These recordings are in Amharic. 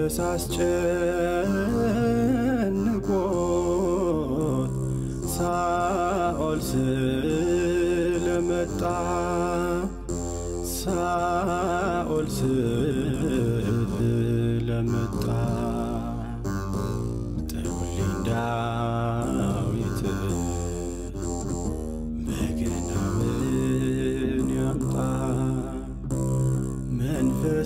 መንፈስ አስጨንቆት ሳኦል ስለመጣ ሳኦል ስለመጣ ጥሩልኝ ዳዊት በገናውን ያምጣ መንፈስ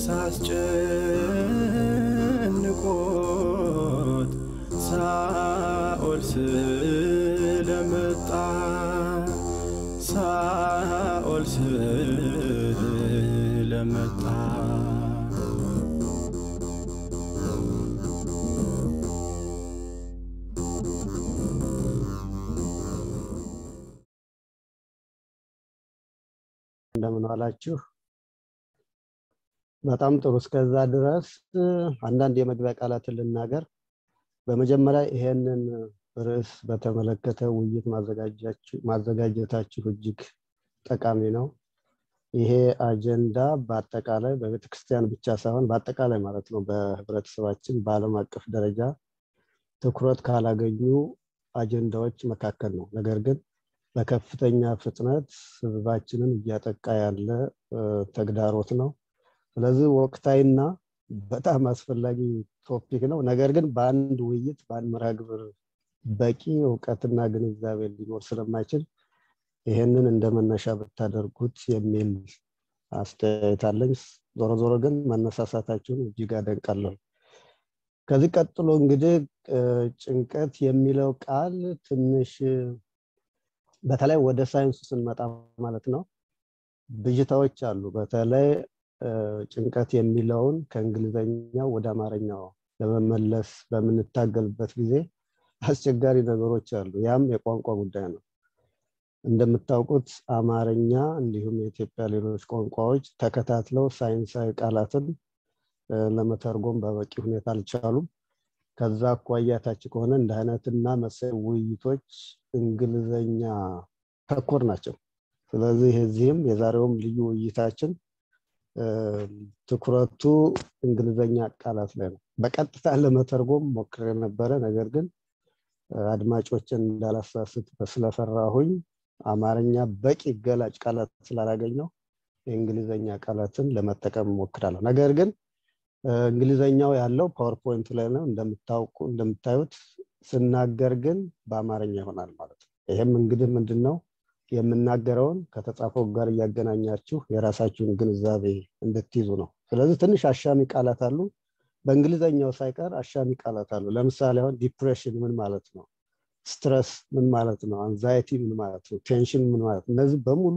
አስጨንቆት ሳኦል ስለመጣ ሳኦል ስለመጣ እንደምን ዋላችሁ? በጣም ጥሩ። እስከዛ ድረስ አንዳንድ የመግቢያ ቃላትን ልናገር። በመጀመሪያ ይሄንን ርዕስ በተመለከተ ውይይት ማዘጋጀታችሁ እጅግ ጠቃሚ ነው። ይሄ አጀንዳ በአጠቃላይ በቤተክርስቲያን ብቻ ሳይሆን በአጠቃላይ ማለት ነው በህብረተሰባችን በዓለም አቀፍ ደረጃ ትኩረት ካላገኙ አጀንዳዎች መካከል ነው። ነገር ግን በከፍተኛ ፍጥነት ህዝባችንን እያጠቃ ያለ ተግዳሮት ነው። ስለዚህ ወቅታዊና በጣም አስፈላጊ ቶፒክ ነው። ነገር ግን በአንድ ውይይት በአንድ መርሃ ግብር በቂ እውቀትና ግንዛቤ ሊኖር ስለማይችል ይሄንን እንደ መነሻ ብታደርጉት የሚል አስተያየት አለኝ። ዞሮ ዞሮ ግን መነሳሳታችሁን እጅግ አደንቃለሁ። ከዚህ ቀጥሎ እንግዲህ ጭንቀት የሚለው ቃል ትንሽ በተለይ ወደ ሳይንሱ ስንመጣ ማለት ነው ብዥታዎች አሉ። በተለይ ጭንቀት የሚለውን ከእንግሊዘኛው ወደ አማርኛው ለመመለስ በምንታገልበት ጊዜ አስቸጋሪ ነገሮች አሉ። ያም የቋንቋ ጉዳይ ነው። እንደምታውቁት አማርኛ እንዲሁም የኢትዮጵያ ሌሎች ቋንቋዎች ተከታትለው ሳይንሳዊ ቃላትን ለመተርጎም በበቂ ሁኔታ አልቻሉም። ከዛ አኳያ ታች ከሆነ እንደ አይነትና መሰል ውይይቶች እንግሊዘኛ ተኮር ናቸው። ስለዚህ እዚህም የዛሬውም ልዩ ውይይታችን ትኩረቱ እንግሊዘኛ ቃላት ላይ ነው። በቀጥታ ለመተርጎም ሞክሬ ነበረ። ነገር ግን አድማጮችን እንዳላሳስት ስለፈራሁኝ አማርኛ በቂ ገላጭ ቃላት ስላላገኘው የእንግሊዘኛ ቃላትን ለመጠቀም ሞክራለሁ። ነገር ግን እንግሊዘኛው ያለው ፓወርፖይንቱ ላይ ነው እንደምታውቁ እንደምታዩት ስናገር ግን በአማርኛ ይሆናል ማለት ነው። ይህም እንግዲህ ምንድን ነው የምናገረውን ከተጻፈው ጋር እያገናኛችሁ የራሳችሁን ግንዛቤ እንድትይዙ ነው። ስለዚህ ትንሽ አሻሚ ቃላት አሉ። በእንግሊዘኛው ሳይቀር አሻሚ ቃላት አሉ። ለምሳሌ አሁን ዲፕሬሽን ምን ማለት ነው? ስትረስ ምን ማለት ነው? አንዛይቲ ምን ማለት ነው? ቴንሽን ምን ማለት ነው? እነዚህ በሙሉ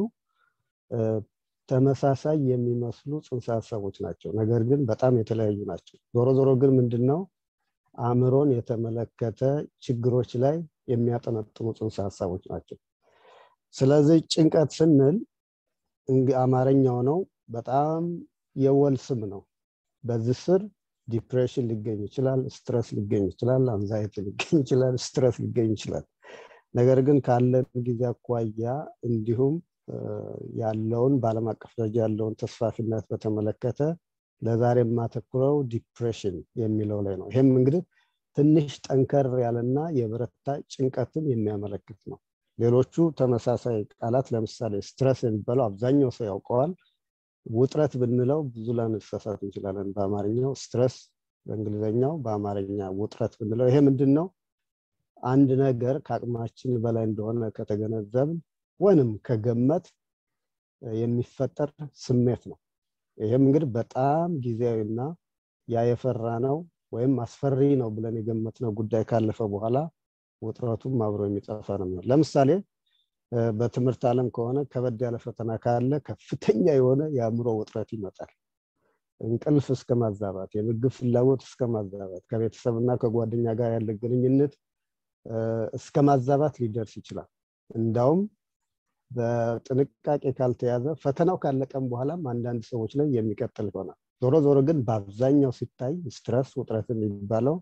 ተመሳሳይ የሚመስሉ ጽንሰ ሀሳቦች ናቸው። ነገር ግን በጣም የተለያዩ ናቸው። ዞሮ ዞሮ ግን ምንድን ነው አእምሮን የተመለከተ ችግሮች ላይ የሚያጠነጥኑ ጽንሰ ሀሳቦች ናቸው። ስለዚህ ጭንቀት ስንል አማርኛው ነው በጣም የወል ስም ነው። በዚህ ስር ዲፕሬሽን ሊገኝ ይችላል፣ ስትረስ ሊገኝ ይችላል፣ አንዛይቲ ሊገኝ ይችላል፣ ስትረስ ሊገኝ ይችላል። ነገር ግን ካለን ጊዜ አኳያ እንዲሁም ያለውን በዓለም አቀፍ ደረጃ ያለውን ተስፋፊነት በተመለከተ ለዛሬ የማተኩረው ዲፕሬሽን የሚለው ላይ ነው። ይህም እንግዲህ ትንሽ ጠንከር ያለና የበረታ ጭንቀትን የሚያመለክት ነው። ሌሎቹ ተመሳሳይ ቃላት ለምሳሌ ስትረስ የሚባለው አብዛኛው ሰው ያውቀዋል። ውጥረት ብንለው ብዙ ላንሳሳት እንችላለን። በአማርኛው ስትረስ በእንግሊዝኛው፣ በአማርኛ ውጥረት ብንለው ይሄ ምንድን ነው? አንድ ነገር ከአቅማችን በላይ እንደሆነ ከተገነዘብን ወይንም ከገመት የሚፈጠር ስሜት ነው። ይህም እንግዲህ በጣም ጊዜያዊና ያ የፈራ ነው ወይም አስፈሪ ነው ብለን የገመትነው ጉዳይ ካለፈ በኋላ ውጥረቱም አብሮ የሚጠፋ ነው የሚሆን። ለምሳሌ በትምህርት ዓለም ከሆነ ከበድ ያለ ፈተና ካለ ከፍተኛ የሆነ የአእምሮ ውጥረት ይመጣል። እንቅልፍ እስከ ማዛባት፣ የምግብ ፍላጎት እስከ ማዛባት፣ ከቤተሰብና ከጓደኛ ጋር ያለ ግንኙነት እስከ ማዛባት ሊደርስ ይችላል። እንዳውም በጥንቃቄ ካልተያዘ ፈተናው ካለቀም በኋላም አንዳንድ ሰዎች ላይ የሚቀጥል ይሆናል። ዞሮ ዞሮ ግን በአብዛኛው ሲታይ ስትረስ ውጥረት የሚባለው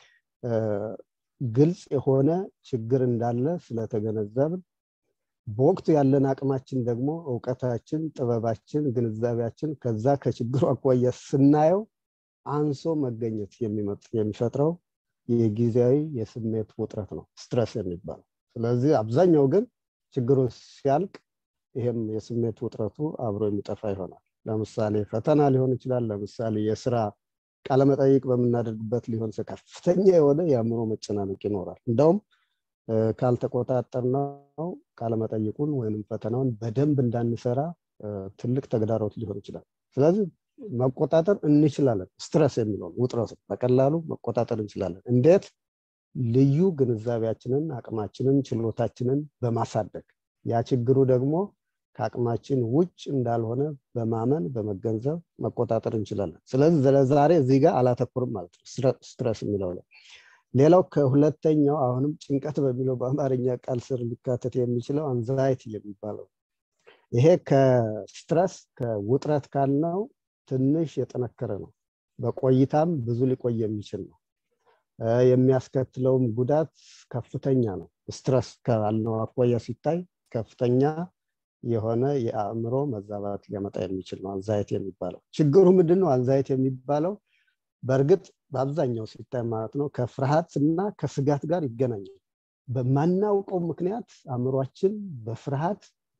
ግልጽ የሆነ ችግር እንዳለ ስለተገነዘብን በወቅቱ ያለን አቅማችን ደግሞ እውቀታችን፣ ጥበባችን፣ ግንዛቤያችን ከዛ ከችግሩ አኳያ ስናየው አንሶ መገኘት የሚፈጥረው የጊዜያዊ የስሜት ውጥረት ነው ስትረስ የሚባለው ስለዚህ አብዛኛው ግን ችግሩ ሲያልቅ ይሄም የስሜት ውጥረቱ አብሮ የሚጠፋ ይሆናል ለምሳሌ ፈተና ሊሆን ይችላል ለምሳሌ የስራ ቃለመጠይቅ በምናደርግበት ሊሆን ከፍተኛ የሆነ የአእምሮ መጨናነቅ ይኖራል እንደውም ካልተቆጣጠርነው ቃለመጠይቁን ወይም ፈተናውን በደንብ እንዳንሰራ ትልቅ ተግዳሮት ሊሆን ይችላል ስለዚህ መቆጣጠር እንችላለን ስትረስ የሚለውን ውጥረቱ በቀላሉ መቆጣጠር እንችላለን እንዴት ልዩ ግንዛቤያችንን አቅማችንን ችሎታችንን በማሳደግ ያ ችግሩ ደግሞ ከአቅማችን ውጭ እንዳልሆነ በማመን በመገንዘብ መቆጣጠር እንችላለን ስለዚህ ለዛሬ እዚህ ጋር አላተኩርም ማለት ነው ስትረስ የሚለው ላይ ሌላው ከሁለተኛው አሁንም ጭንቀት በሚለው በአማርኛ ቃል ስር ሊካተት የሚችለው አንዛይቲ የሚባለው ይሄ ከስትረስ ከውጥረት ካልነው ትንሽ የጠነከረ ነው በቆይታም ብዙ ሊቆይ የሚችል ነው የሚያስከትለውም ጉዳት ከፍተኛ ነው ስትረስ ካልነው አኳያ ሲታይ ከፍተኛ የሆነ የአእምሮ መዛባት ሊያመጣ የሚችል ነው አንዛይቲ የሚባለው ችግሩ ምንድን ነው አንዛይቲ የሚባለው በእርግጥ በአብዛኛው ሲታይ ማለት ነው ከፍርሃት እና ከስጋት ጋር ይገናኛል በማናውቀው ምክንያት አእምሯችን በፍርሃት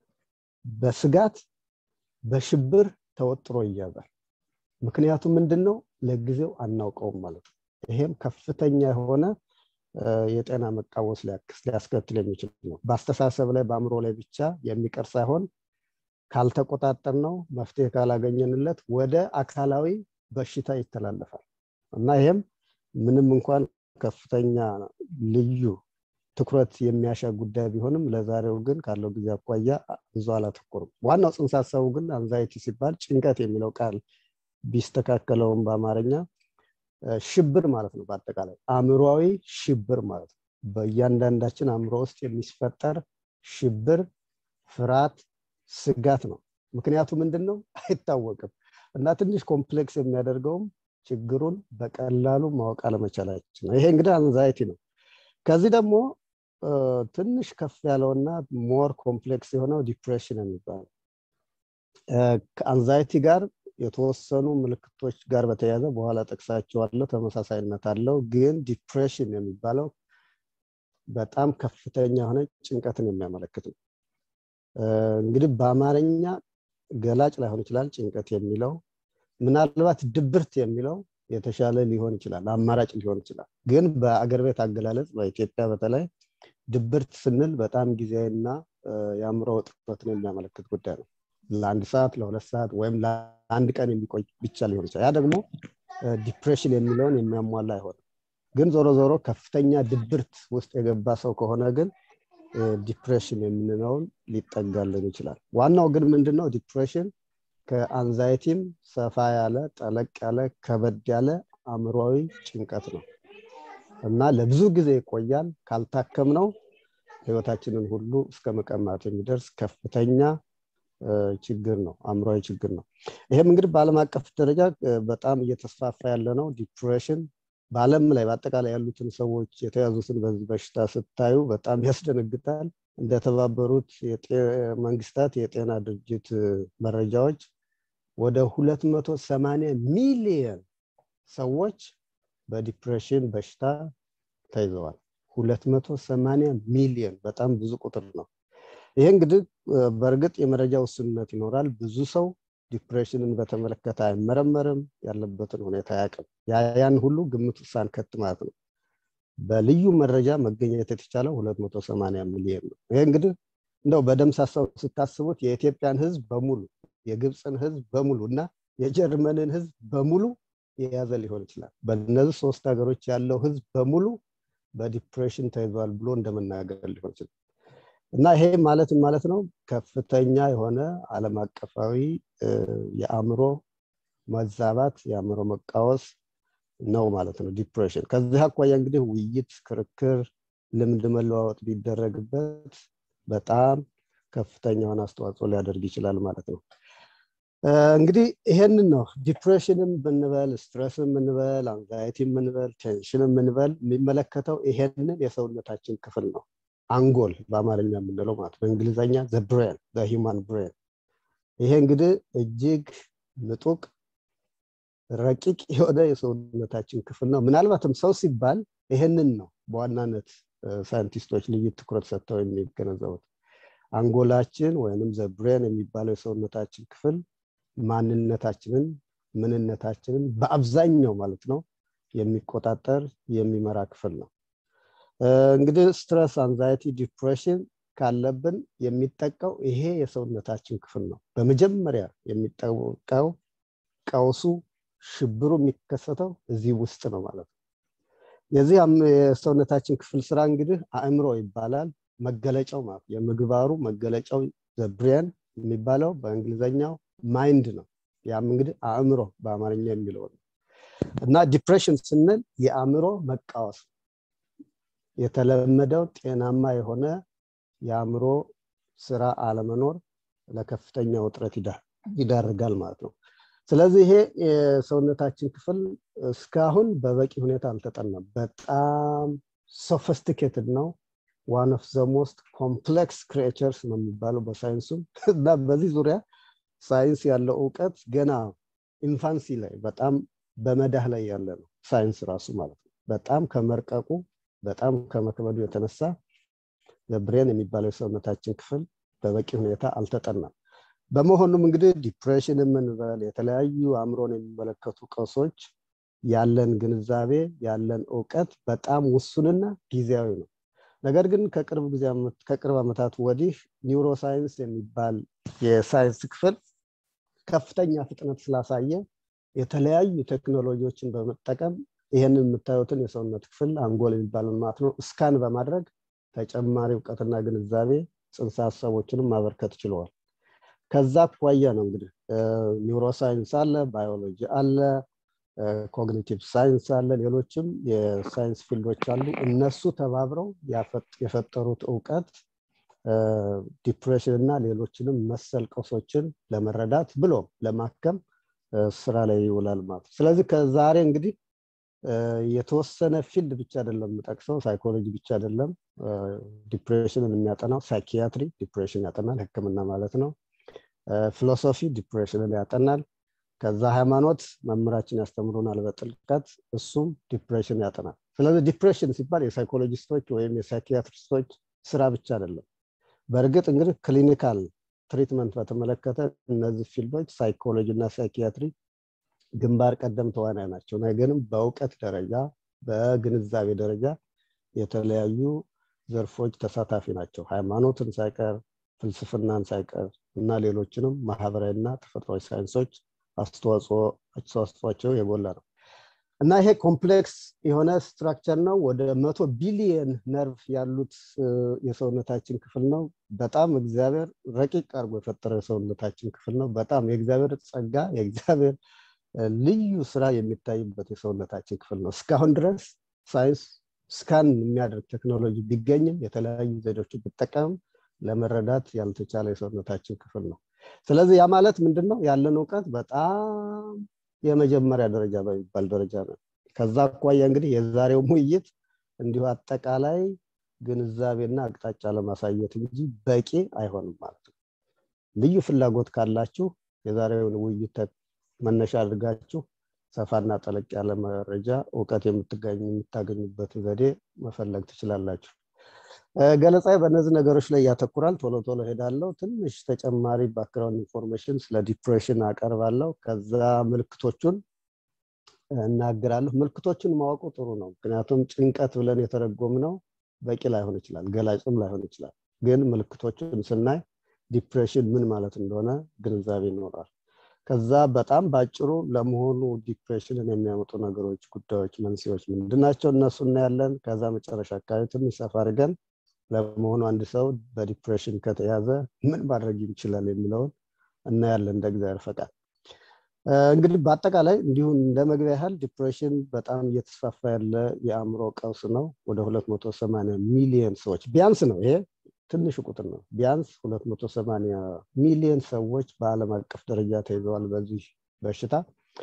በስጋት በሽብር ተወጥሮ ይያዛል ምክንያቱ ምንድን ነው ለጊዜው አናውቀውም ማለት ነው ይሄም ከፍተኛ የሆነ የጤና መቃወስ ሊያስከትል የሚችል ነው በአስተሳሰብ ላይ በአእምሮ ላይ ብቻ የሚቀር ሳይሆን ካልተቆጣጠር ነው መፍትሄ ካላገኘንለት ወደ አካላዊ በሽታ ይተላለፋል እና ይሄም ምንም እንኳን ከፍተኛ ልዩ ትኩረት የሚያሻ ጉዳይ ቢሆንም ለዛሬው ግን ካለው ጊዜ አኳያ ብዙ አላተኮርም ዋናው ጽንሰ ሀሳቡ ግን አንዛይቲ ሲባል ጭንቀት የሚለው ቃል ቢስተካከለውም በአማርኛ ሽብር ማለት ነው በአጠቃላይ አእምሯዊ ሽብር ማለት ነው በእያንዳንዳችን አእምሮ ውስጥ የሚፈጠር ሽብር ፍርሃት ስጋት ነው ምክንያቱ ምንድን ነው አይታወቅም እና ትንሽ ኮምፕሌክስ የሚያደርገውም ችግሩን በቀላሉ ማወቅ አለመቻላችን ነው ይሄ እንግዲህ አንዛይቲ ነው ከዚህ ደግሞ ትንሽ ከፍ ያለውና ሞር ኮምፕሌክስ የሆነው ዲፕሬሽን የሚባለው ከአንዛይቲ ጋር የተወሰኑ ምልክቶች ጋር በተያያዘ በኋላ ጠቅሳቸዋለሁ ተመሳሳይነት አለው ግን ዲፕሬሽን የሚባለው በጣም ከፍተኛ የሆነ ጭንቀትን የሚያመለክት ነው እንግዲህ በአማርኛ ገላጭ ላይሆን ይችላል ጭንቀት የሚለው ምናልባት ድብርት የሚለው የተሻለ ሊሆን ይችላል አማራጭ ሊሆን ይችላል ግን በአገር ቤት አገላለጽ በኢትዮጵያ በተለይ ድብርት ስንል በጣም ጊዜያዊና የአእምሮ ውጥረትን የሚያመለክት ጉዳይ ነው ለአንድ ሰዓት ለሁለት ሰዓት ወይም ለአንድ ቀን የሚቆይ ብቻ ሊሆን ይችላል ያ ደግሞ ዲፕሬሽን የሚለውን የሚያሟላ አይሆንም ግን ዞሮ ዞሮ ከፍተኛ ድብርት ውስጥ የገባ ሰው ከሆነ ግን ዲፕሬሽን የምንለውን ሊጠጋልን ይችላል ዋናው ግን ምንድነው ዲፕሬሽን ከአንዛይቲም ሰፋ ያለ ጠለቅ ያለ ከበድ ያለ አእምሯዊ ጭንቀት ነው እና ለብዙ ጊዜ ይቆያል ካልታከም ነው ህይወታችንን ሁሉ እስከ መቀማት የሚደርስ ከፍተኛ ችግር ነው አእምሯዊ ችግር ነው ይህም እንግዲህ በአለም አቀፍ ደረጃ በጣም እየተስፋፋ ያለ ነው ዲፕሬሽን በአለም ላይ በአጠቃላይ ያሉትን ሰዎች የተያዙትን በዚህ በሽታ ስታዩ በጣም ያስደነግጣል እንደተባበሩት መንግስታት የጤና ድርጅት መረጃዎች ወደ 280 ሚሊየን ሰዎች በዲፕሬሽን በሽታ ተይዘዋል 280 ሚሊየን በጣም ብዙ ቁጥር ነው ይሄ እንግዲህ በእርግጥ የመረጃ ውስንነት ይኖራል ብዙ ሰው ዲፕሬሽንን በተመለከተ አይመረመርም ያለበትን ሁኔታ አያውቅም ያን ሁሉ ግምት ሳንከት ማለት ነው በልዩ መረጃ መገኘት የተቻለው 280 ሚሊዮን ነው ይሄ እንግዲህ እንደው በደምሳሳው ስታስቡት የኢትዮጵያን ህዝብ በሙሉ የግብፅን ህዝብ በሙሉ እና የጀርመንን ህዝብ በሙሉ የያዘ ሊሆን ይችላል በእነዚህ ሶስት ሀገሮች ያለው ህዝብ በሙሉ በዲፕሬሽን ተይዟል ብሎ እንደመናገር ሊሆን ይችላል እና ይሄ ማለት ማለት ነው ከፍተኛ የሆነ አለም አቀፋዊ የአእምሮ መዛባት የአእምሮ መቃወስ ነው ማለት ነው ዲፕሬሽን ከዚህ አኳያ እንግዲህ ውይይት ክርክር ልምድ መለዋወጥ ቢደረግበት በጣም ከፍተኛ የሆነ አስተዋጽኦ ሊያደርግ ይችላል ማለት ነው እንግዲህ ይሄንን ነው ዲፕሬሽንም ብንበል ስትረስም ምንበል አንዛይቲ ምንበል ቴንሽንም ምንበል የሚመለከተው ይሄንን የሰውነታችን ክፍል ነው አንጎል በአማርኛ የምንለው ማለት በእንግሊዝኛ ዘ ብሬን ሂማን ብሬን ይሄ እንግዲህ እጅግ ምጡቅ ረቂቅ የሆነ የሰውነታችን ክፍል ነው ምናልባትም ሰው ሲባል ይሄንን ነው በዋናነት ሳይንቲስቶች ልዩ ትኩረት ሰጥተው የሚገነዘቡት አንጎላችን ወይንም ዘብሬን የሚባለው የሰውነታችን ክፍል ማንነታችንን ምንነታችንን በአብዛኛው ማለት ነው የሚቆጣጠር የሚመራ ክፍል ነው እንግዲህ ስትረስ አንዛይቲ ዲፕሬሽን ካለብን የሚጠቀው ይሄ የሰውነታችን ክፍል ነው በመጀመሪያ የሚጠቀው ቀውሱ ሽብሩ የሚከሰተው እዚህ ውስጥ ነው ማለት ነው የዚህ የሰውነታችን ክፍል ስራ እንግዲህ አእምሮ ይባላል መገለጫው ማለት የምግባሩ መገለጫው ዘብሪያን የሚባለው በእንግሊዘኛው ማይንድ ነው ያም እንግዲህ አእምሮ በአማርኛ የሚለው ነው እና ዲፕሬሽን ስንል የአእምሮ መቃወስ የተለመደው ጤናማ የሆነ የአእምሮ ስራ አለመኖር ለከፍተኛ ውጥረት ይዳርጋል ማለት ነው ስለዚህ ይሄ የሰውነታችን ክፍል እስካሁን በበቂ ሁኔታ አልተጠናም በጣም ሶፊስቲኬትድ ነው ዋን ኦፍ ዘ ሞስት ኮምፕሌክስ ክሪኤቸርስ ነው የሚባለው በሳይንሱ እና በዚህ ዙሪያ ሳይንስ ያለው እውቀት ገና ኢንፋንሲ ላይ በጣም በመዳህ ላይ ያለ ነው ሳይንስ ራሱ ማለት ነው በጣም ከመርቀቁ በጣም ከመክበዱ የተነሳ ብሬን የሚባለው የሰውነታችን ክፍል በበቂ ሁኔታ አልተጠናም በመሆኑም እንግዲህ ዲፕሬሽን የምንበል የተለያዩ አእምሮን የሚመለከቱ ቀውሶች ያለን ግንዛቤ ያለን እውቀት በጣም ውሱንና ጊዜያዊ ነው ነገር ግን ከቅርብ ጊዜ ከቅርብ ዓመታት ወዲህ ኒውሮሳይንስ የሚባል የሳይንስ ክፍል ከፍተኛ ፍጥነት ስላሳየ የተለያዩ ቴክኖሎጂዎችን በመጠቀም ይህንን የምታዩትን የሰውነት ክፍል አንጎል የሚባለን ማለት ነው እስካን በማድረግ ተጨማሪ እውቀትና ግንዛቤ ጽንሰ ሀሳቦችንም ማበርከት ችለዋል ከዛ አኳያ ነው እንግዲህ ኒውሮሳይንስ አለ ባዮሎጂ አለ ኮግኒቲቭ ሳይንስ አለ ሌሎችም የሳይንስ ፊልዶች አሉ እነሱ ተባብረው የፈጠሩት እውቀት ዲፕሬሽን እና ሌሎችንም መሰል ቀውሶችን ለመረዳት ብሎ ለማከም ስራ ላይ ይውላል ማለት ስለዚህ ከዛሬ እንግዲህ የተወሰነ ፊልድ ብቻ አይደለም የምጠቅሰው ሳይኮሎጂ ብቻ አይደለም ዲፕሬሽንን የሚያጠናው ሳይኪያትሪ ዲፕሬሽን ያጠናል ህክምና ማለት ነው ፊሎሶፊ ዲፕሬሽንን ያጠናል ከዛ ሃይማኖት መምህራችን ያስተምሩናል በጥልቀት እሱም ዲፕሬሽን ያጠናል ስለዚህ ዲፕሬሽን ሲባል የሳይኮሎጂስቶች ወይም የሳይኪያትሪስቶች ስራ ብቻ አይደለም በእርግጥ እንግዲህ ክሊኒካል ትሪትመንት በተመለከተ እነዚህ ፊልዶች ሳይኮሎጂ እና ሳይኪያትሪ ግንባር ቀደም ተዋናይ ናቸው ነገርም በእውቀት ደረጃ በግንዛቤ ደረጃ የተለያዩ ዘርፎች ተሳታፊ ናቸው ሃይማኖትን ሳይቀር ፍልስፍናን ሳይቀር እና ሌሎችንም ማህበራዊና ተፈጥሯዊ ሳይንሶች አስተዋጽኦቸው የጎላ ነው እና ይሄ ኮምፕሌክስ የሆነ ስትራክቸር ነው ወደ መቶ ቢሊየን ነርቭ ያሉት የሰውነታችን ክፍል ነው በጣም እግዚአብሔር ረቂቅ አድርጎ የፈጠረው የሰውነታችን ክፍል ነው በጣም የእግዚአብሔር ጸጋ የእግዚአብሔር ልዩ ስራ የሚታይበት የሰውነታችን ክፍል ነው እስካሁን ድረስ ሳይንስ ስካን የሚያደርግ ቴክኖሎጂ ቢገኝም የተለያዩ ዘዴዎችን ቢጠቀምም ለመረዳት ያልተቻለ የሰውነታችን ክፍል ነው ስለዚህ ያ ማለት ምንድን ነው ያለን እውቀት በጣም የመጀመሪያ ደረጃ በሚባል ደረጃ ነው ከዛ አኳያ እንግዲህ የዛሬው ውይይት እንዲሁ አጠቃላይ ግንዛቤና አቅጣጫ ለማሳየት እንጂ በቂ አይሆንም ማለት ነው ልዩ ፍላጎት ካላችሁ የዛሬውን ውይይት መነሻ አድርጋችሁ ሰፋና ጠለቅ ያለ መረጃ እውቀት የምታገኙበት ዘዴ መፈለግ ትችላላችሁ ገለጻ በእነዚህ ነገሮች ላይ ያተኩራል ቶሎ ቶሎ ሄዳለው ትንሽ ተጨማሪ ባክግራውንድ ኢንፎርሜሽን ስለ ዲፕሬሽን አቀርባለሁ ከዛ ምልክቶቹን እናገራለሁ ምልክቶችን ማወቁ ጥሩ ነው ምክንያቱም ጭንቀት ብለን የተረጎም ነው በቂ ላይሆን ይችላል ገላጭም ላይሆን ይችላል ግን ምልክቶችን ስናይ ዲፕሬሽን ምን ማለት እንደሆነ ግንዛቤ ይኖራል ከዛ በጣም በአጭሩ ለመሆኑ ዲፕሬሽንን የሚያመጡ ነገሮች ጉዳዮች መንስኤዎች ምንድናቸው እነሱ እናያለን ከዛ መጨረሻ አካባቢ ትንሽ ሰፋ አድርገን ለመሆኑ አንድ ሰው በዲፕሬሽን ከተያዘ ምን ማድረግ ይችላል የሚለውን እናያለን እንደ እግዚአብሔር ፈቃድ እንግዲህ በአጠቃላይ እንዲሁ እንደ መግቢያ ያህል ዲፕሬሽን በጣም እየተስፋፋ ያለ የአእምሮ ቀውስ ነው ወደ 280 ሚሊዮን ሰዎች ቢያንስ ነው ይሄ ትንሽ ቁጥር ነው ቢያንስ 280 ሚሊዮን ሰዎች በአለም አቀፍ ደረጃ ተይዘዋል በዚህ በሽታ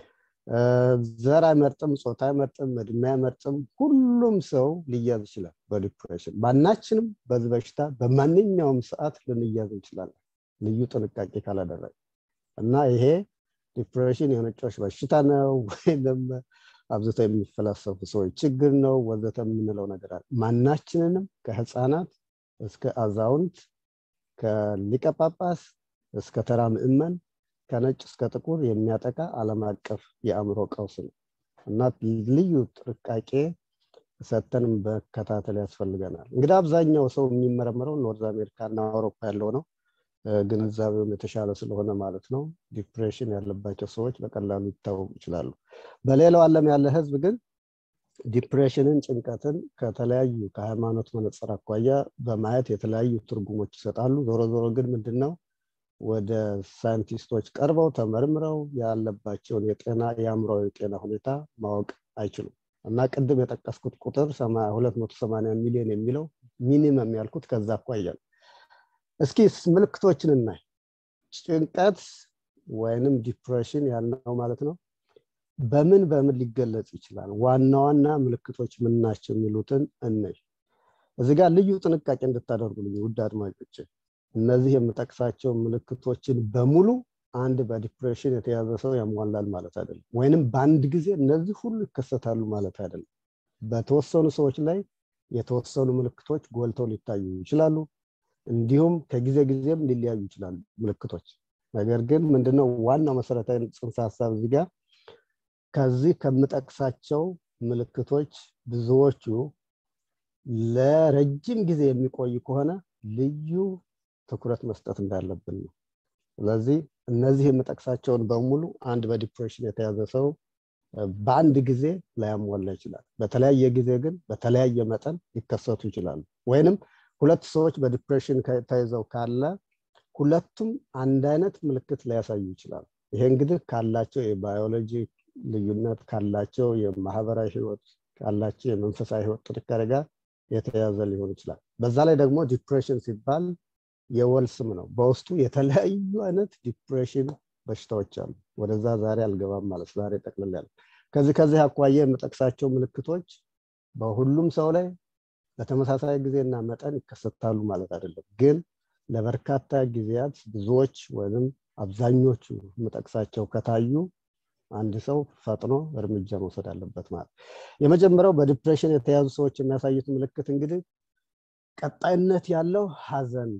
ዘር አይመርጥም ጾታ አይመርጥም እድሜ አይመርጥም ሁሉም ሰው ሊያዝ ይችላል በዲፕሬሽን ማናችንም በዚህ በሽታ በማንኛውም ሰዓት ልንያዝ እንችላለን ልዩ ጥንቃቄ ካላደረግ እና ይሄ ዲፕሬሽን የነጮች በሽታ ነው ወይም አብዝተው የሚፈላሰፉ ሰዎች ችግር ነው ወዘተ የምንለው ነገር አለ ማናችንንም ከህፃናት እስከ አዛውንት ከሊቀ ጳጳስ እስከ ተራ ምእመን ከነጭ እስከ ጥቁር የሚያጠቃ ዓለም አቀፍ የአእምሮ ቀውስ ነው እና ልዩ ጥንቃቄ ሰተን መከታተል ያስፈልገናል እንግዲህ አብዛኛው ሰው የሚመረመረው ኖርዝ አሜሪካ እና አውሮፓ ያለው ነው ግንዛቤውም የተሻለ ስለሆነ ማለት ነው ዲፕሬሽን ያለባቸው ሰዎች በቀላሉ ይታወቁ ይችላሉ በሌላው ዓለም ያለ ህዝብ ግን ዲፕሬሽንን ጭንቀትን ከተለያዩ ከሃይማኖት መነጽር አኳያ በማየት የተለያዩ ትርጉሞች ይሰጣሉ ዞሮ ዞሮ ግን ምንድነው ወደ ሳይንቲስቶች ቀርበው ተመርምረው ያለባቸውን የጤና የአእምሮዊ ጤና ሁኔታ ማወቅ አይችሉም እና ቅድም የጠቀስኩት ቁጥር 280 ሚሊዮን የሚለው ሚኒመም ያልኩት ከዛ አኳያ ነው እስኪ ምልክቶችን እናይ ጭንቀት ወይንም ዲፕሬሽን ያልነው ማለት ነው በምን በምን ሊገለጽ ይችላል ዋና ዋና ምልክቶች ምን ናቸው የሚሉትን እነይ እዚህ ጋር ልዩ ጥንቃቄ እንድታደርጉልኝ ውድ አድማጮች እነዚህ የምጠቅሳቸው ምልክቶችን በሙሉ አንድ በዲፕሬሽን የተያዘ ሰው ያሟላል ማለት አይደለም ወይንም በአንድ ጊዜ እነዚህ ሁሉ ይከሰታሉ ማለት አይደለም በተወሰኑ ሰዎች ላይ የተወሰኑ ምልክቶች ጎልተው ሊታዩ ይችላሉ እንዲሁም ከጊዜ ጊዜም ሊለያዩ ይችላሉ ምልክቶች ነገር ግን ምንድነው ዋናው መሰረታዊ ጽንሰ ሀሳብ እዚህ ጋር ከዚህ ከምጠቅሳቸው ምልክቶች ብዙዎቹ ለረጅም ጊዜ የሚቆይ ከሆነ ልዩ ትኩረት መስጠት እንዳለብን ነው ስለዚህ እነዚህ የምጠቅሳቸውን በሙሉ አንድ በዲፕሬሽን የተያዘ ሰው በአንድ ጊዜ ላያሟላ ይችላል በተለያየ ጊዜ ግን በተለያየ መጠን ሊከሰቱ ይችላሉ ወይንም ሁለት ሰዎች በዲፕሬሽን ተይዘው ካለ ሁለቱም አንድ አይነት ምልክት ሊያሳዩ ይችላሉ ይሄ እንግዲህ ካላቸው የባዮሎጂ ልዩነት ካላቸው የማህበራዊ ህይወት ካላቸው የመንፈሳዊ ህይወት ጥንካሬ ጋር የተያዘ ሊሆን ይችላል በዛ ላይ ደግሞ ዲፕሬሽን ሲባል የወል ስም ነው በውስጡ የተለያዩ አይነት ዲፕሬሽን በሽታዎች አሉ ወደዛ ዛሬ አልገባም ማለት ዛሬ ጠቅልል ያለ ከዚህ ከዚህ አኳያ የምጠቅሳቸው ምልክቶች በሁሉም ሰው ላይ በተመሳሳይ ጊዜና መጠን ይከሰታሉ ማለት አይደለም ግን ለበርካታ ጊዜያት ብዙዎች ወይም አብዛኞቹ የምጠቅሳቸው ከታዩ አንድ ሰው ፈጥኖ እርምጃ መውሰድ አለበት ማለት የመጀመሪያው በዲፕሬሽን የተያዙ ሰዎች የሚያሳዩት ምልክት እንግዲህ ቀጣይነት ያለው ሀዘን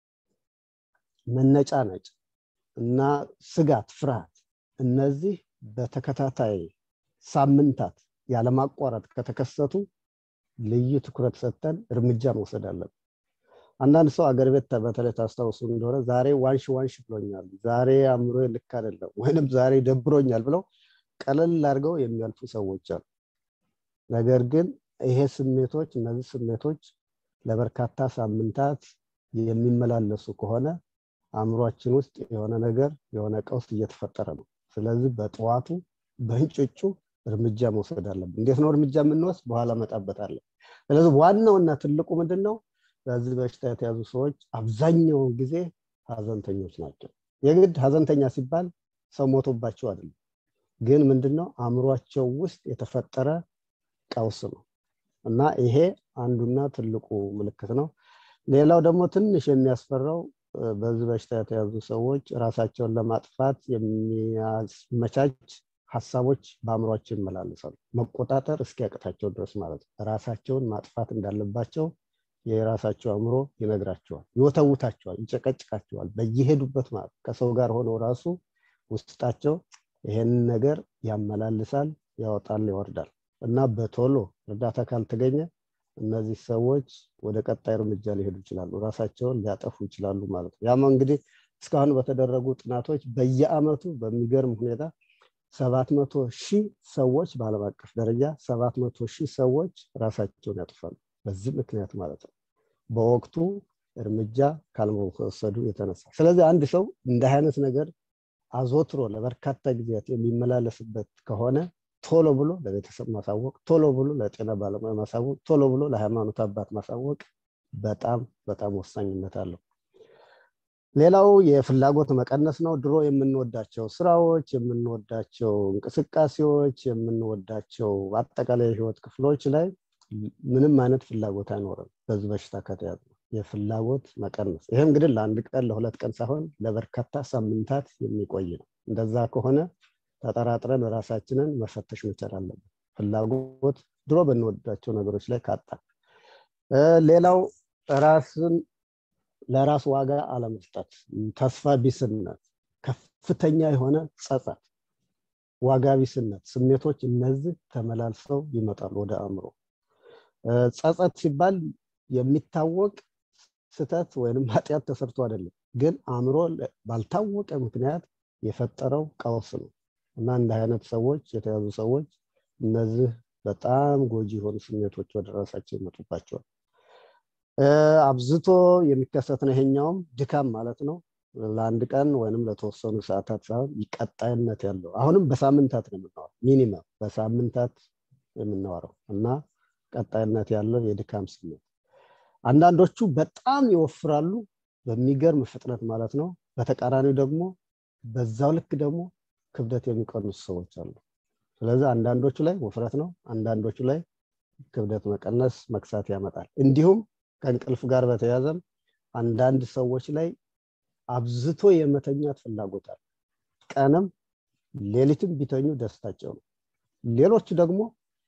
መነጫነጭ እና ስጋት ፍርሃት እነዚህ በተከታታይ ሳምንታት ያለማቋረጥ ከተከሰቱ ልዩ ትኩረት ሰጥተን እርምጃ መውሰድ አለብን አንዳንድ ሰው አገር ቤት በተለይ ታስታውሱ እንደሆነ ዛሬ ዋንሽ ዋንሽ ብሎኛል ዛሬ አእምሮ ልክ አይደለም ወይንም ዛሬ ደብሮኛል ብለው ቀለል አድርገው የሚያልፉ ሰዎች አሉ ነገር ግን ይሄ ስሜቶች እነዚህ ስሜቶች ለበርካታ ሳምንታት የሚመላለሱ ከሆነ አእምሯችን ውስጥ የሆነ ነገር የሆነ ቀውስ እየተፈጠረ ነው ስለዚህ በጠዋቱ በእንጭጩ እርምጃ መውሰድ አለብን እንዴት ነው እርምጃ የምንወስድ በኋላ መጣበታለን ስለዚህ ዋናውና ትልቁ ምንድን ነው በዚህ በሽታ የተያዙ ሰዎች አብዛኛውን ጊዜ ሀዘንተኞች ናቸው የግድ ሀዘንተኛ ሲባል ሰው ሞቶባቸው አይደለም ግን ምንድነው አእምሯቸው ውስጥ የተፈጠረ ቀውስ ነው እና ይሄ አንዱና ትልቁ ምልክት ነው ሌላው ደግሞ ትንሽ የሚያስፈራው በዚህ በሽታ የተያዙ ሰዎች ራሳቸውን ለማጥፋት የሚያመቻች ሀሳቦች በአእምሯቸው ይመላለሳሉ መቆጣጠር እስኪያቅታቸው ድረስ ማለት ነው ራሳቸውን ማጥፋት እንዳለባቸው የራሳቸው አእምሮ ይነግራቸዋል ይወተውታቸዋል ይጨቀጭቃቸዋል በየሄዱበት ማለት ከሰው ጋር ሆነው ራሱ ውስጣቸው ይሄንን ነገር ያመላልሳል ያወጣል ይወርዳል እና በቶሎ እርዳታ ካልተገኘ እነዚህ ሰዎች ወደ ቀጣይ እርምጃ ሊሄዱ ይችላሉ ራሳቸውን ሊያጠፉ ይችላሉ ማለት ነው ያም እንግዲህ እስካሁን በተደረጉ ጥናቶች በየአመቱ በሚገርም ሁኔታ ሰባት መቶ ሺህ ሰዎች በአለም አቀፍ ደረጃ ሰባት መቶ ሺህ ሰዎች ራሳቸውን ያጥፋሉ በዚህ ምክንያት ማለት ነው በወቅቱ እርምጃ ካልመወሰዱ የተነሳ ስለዚህ አንድ ሰው እንደ አይነት ነገር አዞትሮ ለበርካታ ጊዜያት የሚመላለስበት ከሆነ ቶሎ ብሎ ለቤተሰብ ማሳወቅ ቶሎ ብሎ ለጤና ባለሙያ ማሳወቅ ቶሎ ብሎ ለሃይማኖት አባት ማሳወቅ በጣም በጣም ወሳኝነት አለው ሌላው የፍላጎት መቀነስ ነው ድሮ የምንወዳቸው ስራዎች የምንወዳቸው እንቅስቃሴዎች የምንወዳቸው አጠቃላይ የህይወት ክፍሎች ላይ ምንም አይነት ፍላጎት አይኖርም በዚህ በሽታ ከተያዘ የፍላጎት መቀነስ። ይሄ እንግዲህ ለአንድ ቀን ለሁለት ቀን ሳይሆን ለበርካታ ሳምንታት የሚቆይ ነው። እንደዛ ከሆነ ተጠራጥረን ራሳችንን መፈተሽ መቻል አለብን። ፍላጎት ድሮ በንወዳቸው ነገሮች ላይ ካጣ። ሌላው ራስን ለራስ ዋጋ አለመስጠት፣ ተስፋ ቢስነት፣ ከፍተኛ የሆነ ጸጸት፣ ዋጋ ቢስነት ስሜቶች እነዚህ ተመላልሰው ይመጣሉ ወደ አእምሮ። ጸጸት ሲባል የሚታወቅ ስተት ወይንም ኃጢአት ተሰርቶ አይደለም፣ ግን አእምሮ ባልታወቀ ምክንያት የፈጠረው ቀውስ ነው እና እንደ አይነት ሰዎች የተያዙ ሰዎች እነዚህ በጣም ጎጂ የሆኑ ስሜቶች ወደ ራሳቸው ይመጡባቸዋል። አብዝቶ የሚከሰት ነው። ይሄኛውም ድካም ማለት ነው። ለአንድ ቀን ወይንም ለተወሰኑ ሰዓታት ሳይሆን ቀጣይነት ያለው አሁንም በሳምንታት ነው የምናወራው፣ ሚኒመም በሳምንታት የምናወራው እና ቀጣይነት ያለው የድካም ስሜት። አንዳንዶቹ በጣም ይወፍራሉ በሚገርም ፍጥነት ማለት ነው። በተቃራኒው ደግሞ በዛው ልክ ደግሞ ክብደት የሚቀንሱ ሰዎች አሉ። ስለዚህ አንዳንዶቹ ላይ ውፍረት ነው፣ አንዳንዶቹ ላይ ክብደት መቀነስ መክሳት ያመጣል። እንዲሁም ከእንቅልፍ ጋር በተያያዘም አንዳንድ ሰዎች ላይ አብዝቶ የመተኛት ፍላጎት አለ። ቀንም ሌሊትም ቢተኙ ደስታቸው ነው። ሌሎቹ ደግሞ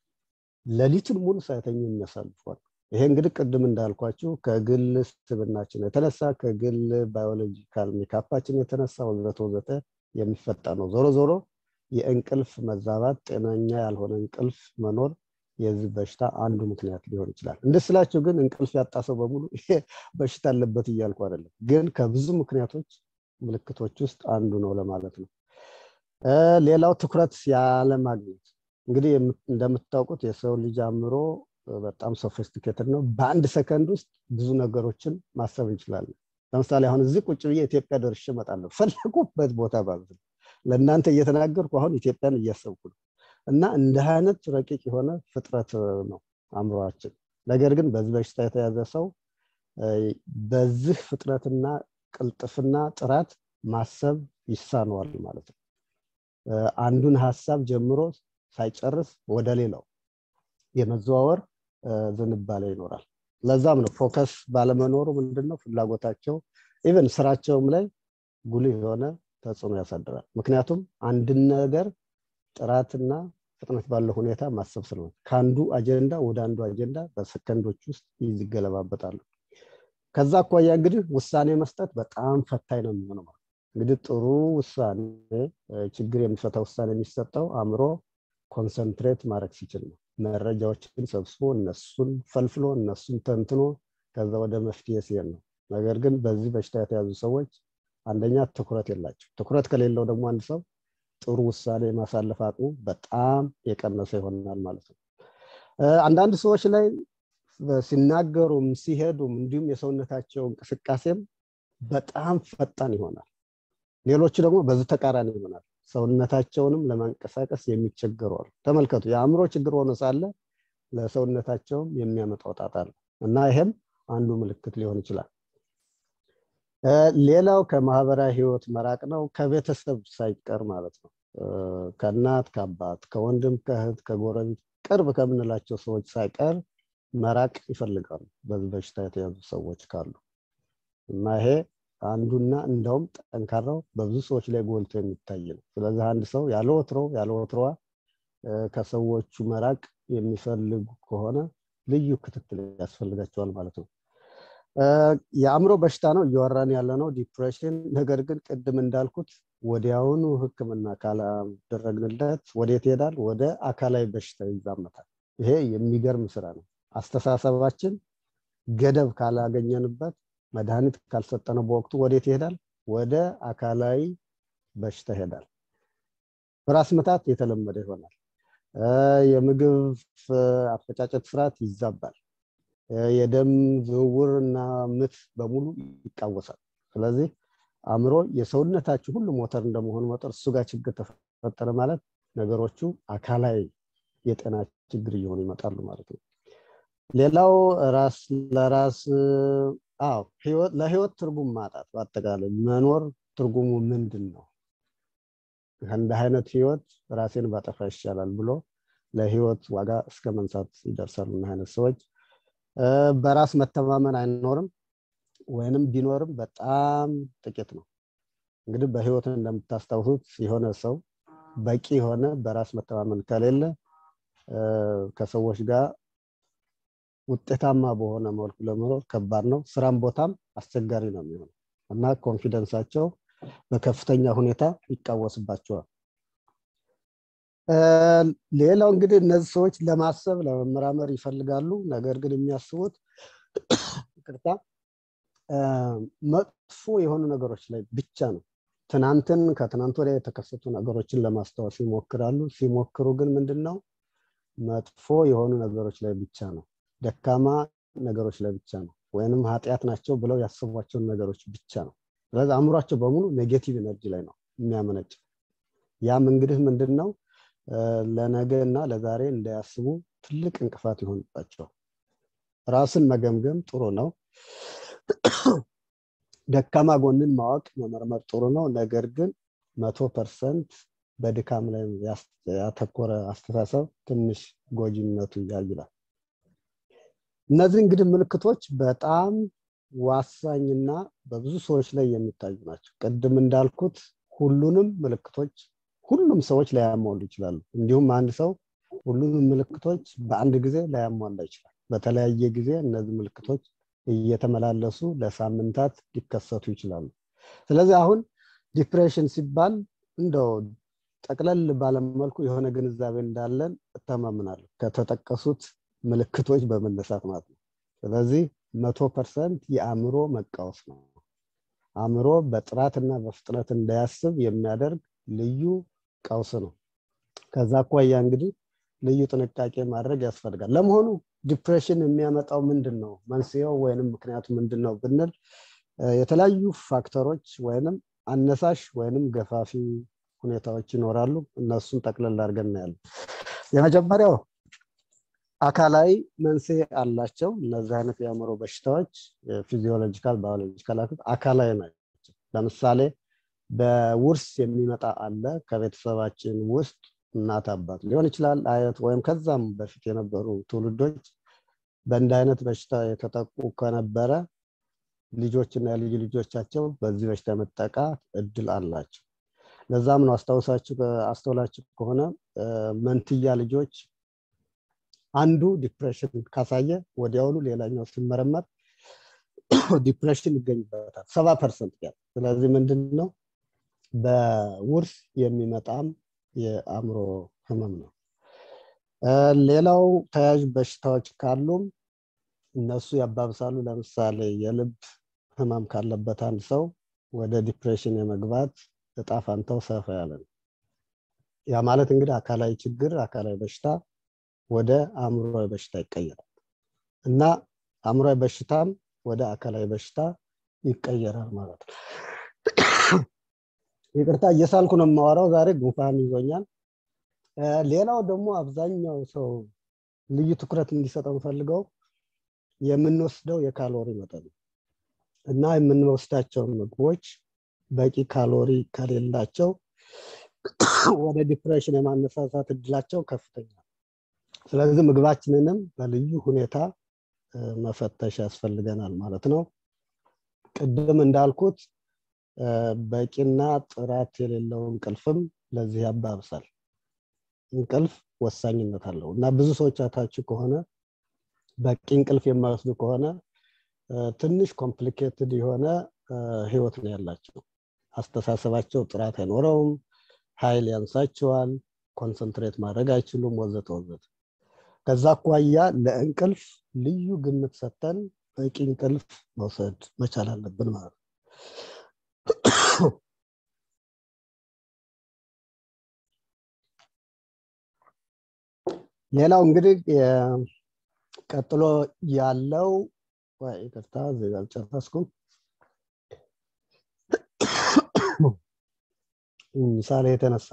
ሌሊቱን ሙሉ ሳይተኙ የሚያሳልፏል። ይሄ እንግዲህ ቅድም እንዳልኳችሁ ከግል ስብናችን የተነሳ ከግል ባዮሎጂካል ሜካፓችን የተነሳ ወዘተ ወዘተ የሚፈጣ ነው። ዞሮ ዞሮ የእንቅልፍ መዛባት፣ ጤነኛ ያልሆነ እንቅልፍ መኖር የዚህ በሽታ አንዱ ምክንያት ሊሆን ይችላል። እንደ ስላቸው ግን እንቅልፍ ያጣ ሰው በሙሉ ይሄ በሽታ አለበት እያልኩ አይደለም፣ ግን ከብዙ ምክንያቶች ምልክቶች ውስጥ አንዱ ነው ለማለት ነው። ሌላው ትኩረት ያለማግኘት እንግዲህ እንደምታውቁት የሰው ልጅ አእምሮ በጣም ሶፊስቲኬትድ ነው። በአንድ ሰከንድ ውስጥ ብዙ ነገሮችን ማሰብ እንችላለን። ለምሳሌ አሁን እዚህ ቁጭ ብዬ ኢትዮጵያ ደርሼ እመጣለሁ ፈለጉበት ቦታ ማለት ነው። ለእናንተ እየተናገርኩ አሁን ኢትዮጵያን እያሰብኩ ነው። እና እንደ አይነት ረቂቅ የሆነ ፍጥረት ነው አእምሯችን። ነገር ግን በዚህ በሽታ የተያዘ ሰው በዚህ ፍጥነትና ቅልጥፍና ጥራት ማሰብ ይሳነዋል ማለት ነው። አንዱን ሀሳብ ጀምሮ ሳይጨርስ ወደ ሌላው የመዘዋወር ዝንባሌ ይኖራል። ለዛም ነው ፎከስ ባለመኖሩ ምንድነው ፍላጎታቸው ኢቨን ስራቸውም ላይ ጉልህ የሆነ ተጽዕኖ ያሳድራል። ምክንያቱም አንድን ነገር ጥራትና ፍጥነት ባለው ሁኔታ ማሰብ ስለሆነ ከአንዱ አጀንዳ ወደ አንዱ አጀንዳ በሰከንዶች ውስጥ ይገለባበጣሉ። ከዛ አኳያ እንግዲህ ውሳኔ መስጠት በጣም ፈታኝ ነው የሚሆነው። እንግዲህ ጥሩ ውሳኔ ችግር የሚፈታ ውሳኔ የሚሰጠው አእምሮ ኮንሰንትሬት ማድረግ ሲችል ነው። መረጃዎችን ሰብስቦ እነሱን ፈልፍሎ እነሱን ተንትኖ ከዛ ወደ መፍትሄ ሲሄድ ነው። ነገር ግን በዚህ በሽታ የተያዙ ሰዎች አንደኛ ትኩረት የላቸው። ትኩረት ከሌለው ደግሞ አንድ ሰው ጥሩ ውሳኔ የማሳለፍ አቅሙ በጣም የቀነሰ ይሆናል ማለት ነው። አንዳንድ ሰዎች ላይ ሲናገሩም ሲሄዱም እንዲሁም የሰውነታቸው እንቅስቃሴም በጣም ፈጣን ይሆናል። ሌሎቹ ደግሞ በዚህ ተቃራኒ ይሆናል። ሰውነታቸውንም ለማንቀሳቀስ የሚቸገሩ አሉ። ተመልከቱ፣ የአእምሮ ችግር ሆኖ ሳለ ለሰውነታቸውም የሚያመጣው ጣጣ ነው እና ይሄም አንዱ ምልክት ሊሆን ይችላል። ሌላው ከማህበራዊ ህይወት መራቅ ነው፣ ከቤተሰብ ሳይቀር ማለት ነው። ከእናት ከአባት፣ ከወንድም፣ ከእህት፣ ከጎረቤት ቅርብ ከምንላቸው ሰዎች ሳይቀር መራቅ ይፈልጋሉ በዚህ በሽታ የተያዙ ሰዎች ካሉ እና ይሄ አንዱና እንደውም ጠንካራው በብዙ ሰዎች ላይ ጎልቶ የሚታይ ነው። ስለዚህ አንድ ሰው ያለ ወትሮ ያለ ወትሮዋ ከሰዎቹ መራቅ የሚፈልጉ ከሆነ ልዩ ክትትል ያስፈልጋቸዋል ማለት ነው። የአእምሮ በሽታ ነው እያወራን ያለ ነው ዲፕሬሽን። ነገር ግን ቅድም እንዳልኩት ወዲያውኑ ሕክምና ካላደረግንለት ወዴት ይሄዳል? ወደ አካላዊ በሽታ ይዛመታል። ይሄ የሚገርም ስራ ነው። አስተሳሰባችን ገደብ ካላገኘንበት መድኃኒት ካልሰጠነው በወቅቱ ወዴት ይሄዳል? ወደ አካላዊ በሽታ ይሄዳል። ራስ ምታት የተለመደ ይሆናል። የምግብ አፈጫጨት ስርዓት ይዛባል። የደም ዝውውር እና ምት በሙሉ ይቃወሳል። ስለዚህ አእምሮ የሰውነታችሁ ሁሉ ሞተር እንደመሆኑ መጠን እሱ ጋር ችግር ተፈጠረ ማለት ነገሮቹ አካላዊ የጤና ችግር እየሆኑ ይመጣሉ ማለት ነው። ሌላው ራስ ለራስ አዎ ለህይወት ትርጉም ማጣት በአጠቃላይ መኖር ትርጉሙ ምንድን ነው? ከእንዲህ አይነት ህይወት ራሴን ባጠፋ ይሻላል ብሎ ለህይወት ዋጋ እስከ መንሳት ይደርሳሉ። እና አይነት ሰዎች በራስ መተማመን አይኖርም። ወይንም ቢኖርም በጣም ጥቂት ነው። እንግዲህ በህይወት እንደምታስታውሱት የሆነ ሰው በቂ የሆነ በራስ መተማመን ከሌለ ከሰዎች ጋር ውጤታማ በሆነ መልኩ ለመኖር ከባድ ነው። ስራም ቦታም አስቸጋሪ ነው የሚሆነው እና ኮንፊደንሳቸው በከፍተኛ ሁኔታ ይቃወስባቸዋል። ሌላው እንግዲህ እነዚህ ሰዎች ለማሰብ ለመመራመር ይፈልጋሉ። ነገር ግን የሚያስቡት ይቅርታ መጥፎ የሆኑ ነገሮች ላይ ብቻ ነው። ትናንትን ከትናንት ወዲያ የተከሰቱ ነገሮችን ለማስታወስ ይሞክራሉ። ሲሞክሩ ግን ምንድን ነው መጥፎ የሆኑ ነገሮች ላይ ብቻ ነው፣ ደካማ ነገሮች ላይ ብቻ ነው፣ ወይንም ኃጢአት ናቸው ብለው ያስቧቸውን ነገሮች ብቻ ነው። ስለዚህ አእምሯቸው በሙሉ ኔጌቲቭ ኤነርጂ ላይ ነው የሚያመነጭ። ያም እንግዲህ ምንድን ነው ለነገ እና ለዛሬ እንዳያስቡ ትልቅ እንቅፋት ይሆንባቸዋል። ራስን መገምገም ጥሩ ነው። ደካማ ጎንን ማወቅ መመርመር ጥሩ ነው። ነገር ግን መቶ ፐርሰንት በድካም ላይ ያተኮረ አስተሳሰብ ትንሽ ጎጂነቱ ያይላል። እነዚህ እንግዲህ ምልክቶች በጣም ዋሳኝና በብዙ ሰዎች ላይ የሚታዩ ናቸው። ቅድም እንዳልኩት ሁሉንም ምልክቶች ሁሉም ሰዎች ላያሟሉ ይችላሉ። እንዲሁም አንድ ሰው ሁሉንም ምልክቶች በአንድ ጊዜ ላያሟላ ይችላል። በተለያየ ጊዜ እነዚህ ምልክቶች እየተመላለሱ ለሳምንታት ሊከሰቱ ይችላሉ። ስለዚህ አሁን ዲፕሬሽን ሲባል እንደው ጠቅለል ባለመልኩ የሆነ ግንዛቤ እንዳለን እተማምናለሁ ከተጠቀሱት ምልክቶች በመነሳት ማለት ነው። ስለዚህ መቶ ፐርሰንት የአእምሮ መቃወስ ነው። አእምሮ በጥራትና በፍጥነት እንዳያስብ የሚያደርግ ልዩ ቀውስ ነው። ከዛ አኳያ እንግዲህ ልዩ ጥንቃቄ ማድረግ ያስፈልጋል። ለመሆኑ ዲፕሬሽን የሚያመጣው ምንድን ነው? መንስኤው ወይንም ምክንያቱ ምንድን ነው ብንል የተለያዩ ፋክተሮች ወይንም አነሳሽ ወይንም ገፋፊ ሁኔታዎች ይኖራሉ። እነሱን ጠቅለል አድርገን እናያለን። የመጀመሪያው አካላዊ መንስኤ አላቸው። እነዚህ አይነት የአእምሮ በሽታዎች ፊዚዮሎጂካል፣ ባዮሎጂካል አካላዊ ናቸው። ለምሳሌ በውርስ የሚመጣ አለ። ከቤተሰባችን ውስጥ እናት አባት ሊሆን ይችላል፣ አያት ወይም ከዛም በፊት የነበሩ ትውልዶች በእንደ አይነት በሽታ የተጠቁ ከነበረ ልጆችና የልጅ ልጆቻቸው በዚህ በሽታ የመጠቃት እድል አላቸው። ለዛም ነው አስታውሳችሁ አስተውላችሁ ከሆነ መንትያ ልጆች አንዱ ዲፕሬሽን ካሳየ ወዲያውኑ ሌላኛው ሲመረመር ዲፕሬሽን ይገኝበታል ሰባ ፐርሰንት ያህል። ስለዚህ ምንድን ነው በውርስ የሚመጣም የአእምሮ ህመም ነው። ሌላው ተያያዥ በሽታዎች ካሉም እነሱ ያባብሳሉ። ለምሳሌ የልብ ህመም ካለበት አንድ ሰው ወደ ዲፕሬሽን የመግባት እጣ ፋንታው ሰፋ ያለ ነው። ያ ማለት እንግዲህ አካላዊ ችግር፣ አካላዊ በሽታ ወደ አእምሯዊ በሽታ ይቀየራል እና አእምሯዊ በሽታም ወደ አካላዊ በሽታ ይቀየራል ማለት ነው። ይቅርታ እየሳልኩ ነው የማወራው። ዛሬ ጉንፋን ይዞኛል። ሌላው ደግሞ አብዛኛው ሰው ልዩ ትኩረት እንዲሰጠው ፈልገው የምንወስደው የካሎሪ መጠን እና የምንወስዳቸው ምግቦች በቂ ካሎሪ ከሌላቸው ወደ ዲፕሬሽን የማነሳሳት እድላቸው ከፍተኛ ስለዚህ ምግባችንንም በልዩ ሁኔታ መፈተሽ ያስፈልገናል ማለት ነው። ቅድም እንዳልኩት በቂና ጥራት የሌለው እንቅልፍም ለዚህ ያባብሳል። እንቅልፍ ወሳኝነት አለው እና ብዙ ሰዎች አታችሁ ከሆነ በቂ እንቅልፍ የማይወስዱ ከሆነ ትንሽ ኮምፕሊኬትድ የሆነ ህይወት ነው ያላቸው። አስተሳሰባቸው ጥራት አይኖረውም፣ ኃይል ያንሳቸዋል፣ ኮንሰንትሬት ማድረግ አይችሉም፣ ወዘተ ወዘተ። ከዛ አኳያ ለእንቅልፍ ልዩ ግምት ሰጥተን በቂ እንቅልፍ መውሰድ መቻል አለብን ማለት ነው። ሌላው እንግዲህ ቀጥሎ ያለው ይቅርታ እዚህ ጋር አልጨረስኩም። ምሳሌ የተነሳ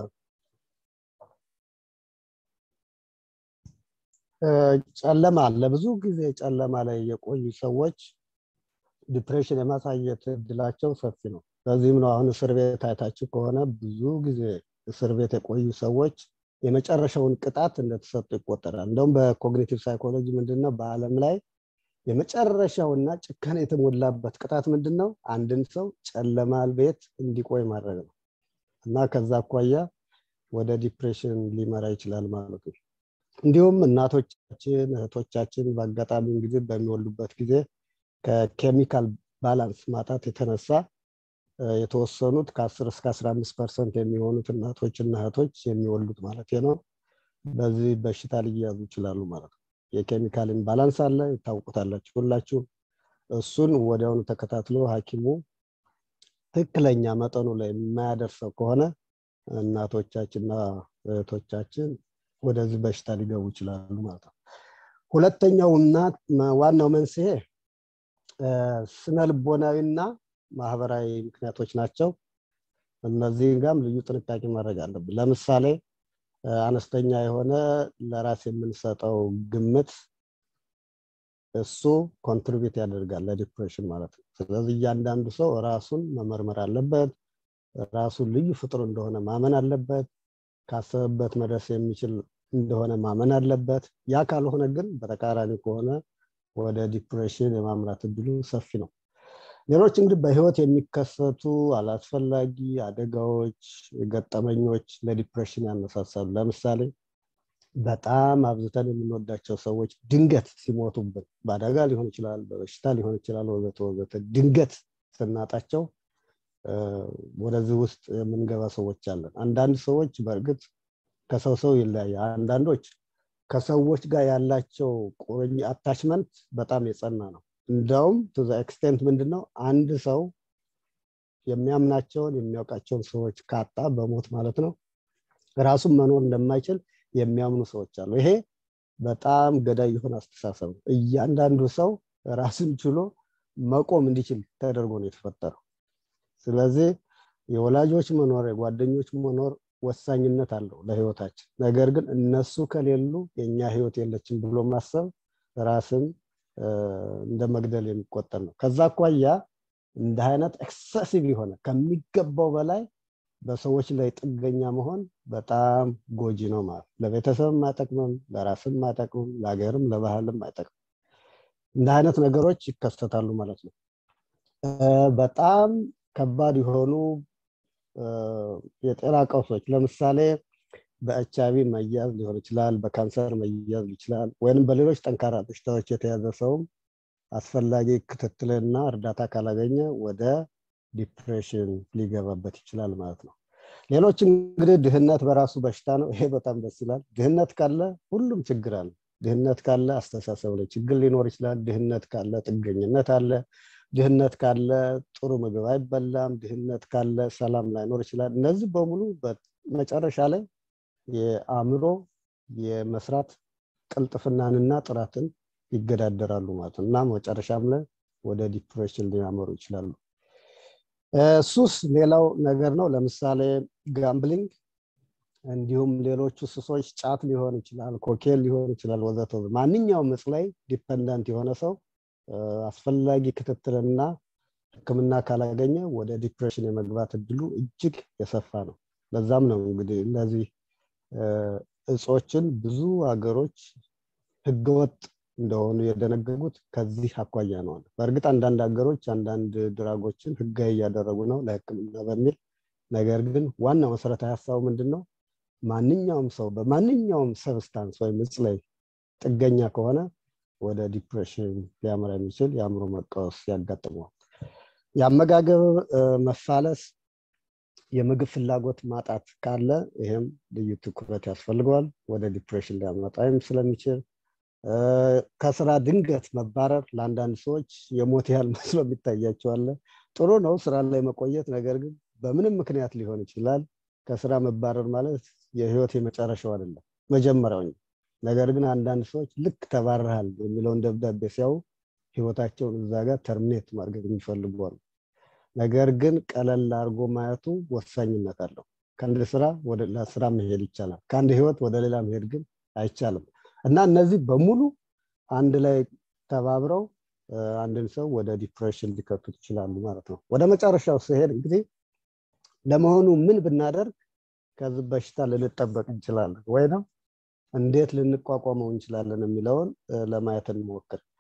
ጨለማ ለብዙ ጊዜ ጨለማ ላይ የቆዩ ሰዎች ዲፕሬሽን የማሳየት እድላቸው ሰፊ ነው። በዚህም ነው አሁን እስር ቤት አይታችሁ ከሆነ ብዙ ጊዜ እስር ቤት የቆዩ ሰዎች የመጨረሻውን ቅጣት እንደተሰጡ ይቆጠራል። እንደውም በኮግኒቲቭ ሳይኮሎጂ ምንድነው በአለም ላይ የመጨረሻውና ጭካኔ የተሞላበት ቅጣት ምንድን ነው? አንድን ሰው ጨለማ ቤት እንዲቆይ ማድረግ ነው እና ከዛ አኳያ ወደ ዲፕሬሽን ሊመራ ይችላል ማለት ነው። እንዲሁም እናቶቻችን እህቶቻችን በአጋጣሚ እንግዲህ በሚወልዱበት ጊዜ ከኬሚካል ባላንስ ማጣት የተነሳ የተወሰኑት ከ10 እስከ 15 ፐርሰንት የሚሆኑት እናቶችና እህቶች የሚወልዱት ማለት ነው በዚህ በሽታ ሊያዙ ይችላሉ ማለት ነው። የኬሚካል ኢምባላንስ አለ፣ ይታውቁታላችሁ ሁላችሁ። እሱን ወዲያውኑ ተከታትሎ ሐኪሙ ትክክለኛ መጠኑ ላይ የማያደርሰው ከሆነ እናቶቻችንና እህቶቻችን ወደዚህ በሽታ ሊገቡ ይችላሉ ማለት ነው። ሁለተኛው እና ዋናው መንስኤ ስነ ልቦናዊና ማህበራዊ ምክንያቶች ናቸው። እነዚህ ጋም ልዩ ጥንቃቄ ማድረግ አለብን። ለምሳሌ አነስተኛ የሆነ ለራስ የምንሰጠው ግምት እሱ ኮንትሪቢዩት ያደርጋል ለዲፕሬሽን ማለት ነው። ስለዚህ እያንዳንዱ ሰው ራሱን መመርመር አለበት። ራሱን ልዩ ፍጡር እንደሆነ ማመን አለበት። ካሰበበት መድረስ የሚችል እንደሆነ ማመን አለበት። ያ ካልሆነ ግን በተቃራኒ ከሆነ ወደ ዲፕሬሽን የማምራት እድሉ ሰፊ ነው። ሌሎች እንግዲህ በህይወት የሚከሰቱ አላስፈላጊ አደጋዎች፣ ገጠመኞች ለዲፕሬሽን ያነሳሳሉ። ለምሳሌ በጣም አብዝተን የምንወዳቸው ሰዎች ድንገት ሲሞቱብን በአደጋ ሊሆን ይችላል፣ በበሽታ ሊሆን ይችላል፣ ወዘተ ወዘተ ድንገት ስናጣቸው ወደዚህ ውስጥ የምንገባ ሰዎች አለን። አንዳንድ ሰዎች በእርግጥ ከሰው ሰው ይለያያል። አንዳንዶች ከሰዎች ጋር ያላቸው ቁርኝ አታችመንት በጣም የጸና ነው። እንደውም ቱ ኤክስቴንት ምንድን ነው አንድ ሰው የሚያምናቸውን የሚያውቃቸውን ሰዎች ካጣ በሞት ማለት ነው ራሱን መኖር እንደማይችል የሚያምኑ ሰዎች አሉ። ይሄ በጣም ገዳይ የሆነ አስተሳሰብ ነው። እያንዳንዱ ሰው ራሱን ችሎ መቆም እንዲችል ተደርጎ ነው የተፈጠረው። ስለዚህ የወላጆች መኖር የጓደኞች መኖር ወሳኝነት አለው ለህይወታችን። ነገር ግን እነሱ ከሌሉ የእኛ ህይወት የለችም ብሎ ማሰብ ራስን እንደ መግደል የሚቆጠር ነው። ከዛ አኳያ እንደ አይነት ኤክሰሲቭ የሆነ ከሚገባው በላይ በሰዎች ላይ ጥገኛ መሆን በጣም ጎጂ ነው ማለት ለቤተሰብም አይጠቅምም፣ ለራስም አይጠቅምም፣ ለሀገርም ለባህልም አይጠቅምም። እንደ አይነት ነገሮች ይከሰታሉ ማለት ነው። በጣም ከባድ የሆኑ የጤና ቀውሶች ለምሳሌ በኤች አይቪ መያዝ ሊሆን ይችላል፣ በካንሰር መያዝ ይችላል፣ ወይም በሌሎች ጠንካራ በሽታዎች የተያዘ ሰውም አስፈላጊ ክትትልና እርዳታ ካላገኘ ወደ ዲፕሬሽን ሊገባበት ይችላል ማለት ነው። ሌሎች እንግዲህ ድህነት በራሱ በሽታ ነው። ይሄ በጣም ደስ ይላል። ድህነት ካለ ሁሉም ችግር አለ። ድህነት ካለ አስተሳሰብ ላይ ችግር ሊኖር ይችላል። ድህነት ካለ ጥገኝነት አለ። ድህነት ካለ ጥሩ ምግብ አይበላም። ድህነት ካለ ሰላም ላይኖር ይችላል። እነዚህ በሙሉ መጨረሻ ላይ የአእምሮ የመስራት ቅልጥፍናንና ጥራትን ይገዳደራሉ ማለት ነው እና መጨረሻም ላይ ወደ ዲፕሬሽን ሊያመሩ ይችላሉ። ሱስ ሌላው ነገር ነው። ለምሳሌ ጋምብሊንግ፣ እንዲሁም ሌሎቹ ሱሶች ጫት ሊሆን ይችላል፣ ኮኬን ሊሆን ይችላል፣ ወዘተ ማንኛውም እጽ ላይ ዲፐንደንት የሆነ ሰው አስፈላጊ ክትትልና ሕክምና ካላገኘ ወደ ዲፕሬሽን የመግባት እድሉ እጅግ የሰፋ ነው። ለዛም ነው እንግዲህ እነዚህ እጾችን ብዙ ሀገሮች ህገወጥ እንደሆኑ የደነገጉት ከዚህ አኳያ ነው። በእርግጥ አንዳንድ ሀገሮች አንዳንድ ድራጎችን ህጋዊ እያደረጉ ነው ለህክምና በሚል ነገር ግን ዋናው መሰረታዊ ሀሳቡ ምንድን ነው? ማንኛውም ሰው በማንኛውም ሰብስታንስ ወይም እጽ ላይ ጥገኛ ከሆነ ወደ ዲፕሬሽን ሊያመራ የሚችል የአእምሮ መቃወስ ያጋጥመዋል። የአመጋገብ መፋለስ፣ የምግብ ፍላጎት ማጣት ካለ ይህም ልዩ ትኩረት ያስፈልገዋል። ወደ ዲፕሬሽን ሊያመጣም ስለሚችል ከስራ ድንገት መባረር ለአንዳንድ ሰዎች የሞት ያህል መስሎ የሚታያቸዋለ። ጥሩ ነው ስራ ላይ መቆየት፣ ነገር ግን በምንም ምክንያት ሊሆን ይችላል። ከስራ መባረር ማለት የህይወት የመጨረሻው አይደለም መጀመሪያው። ነገር ግን አንዳንድ ሰዎች ልክ ተባረሃል የሚለውን ደብዳቤ ሲያዩ ህይወታቸውን እዛ ጋር ተርሚኔት ማድረግ የሚፈልጉ አሉ። ነገር ግን ቀለል አድርጎ ማየቱ ወሳኝነት አለው። ከአንድ ስራ ወደ ሌላ ስራ መሄድ ይቻላል። ከአንድ ህይወት ወደ ሌላ መሄድ ግን አይቻልም። እና እነዚህ በሙሉ አንድ ላይ ተባብረው አንድን ሰው ወደ ዲፕሬሽን ሊከቱት ይችላሉ ማለት ነው። ወደ መጨረሻው ስሄድ እንግዲህ ለመሆኑ ምን ብናደርግ ከዚህ በሽታ ልንጠበቅ እንችላለን ወይ ነው እንዴት ልንቋቋመው እንችላለን የሚለውን ለማየት እንሞክር።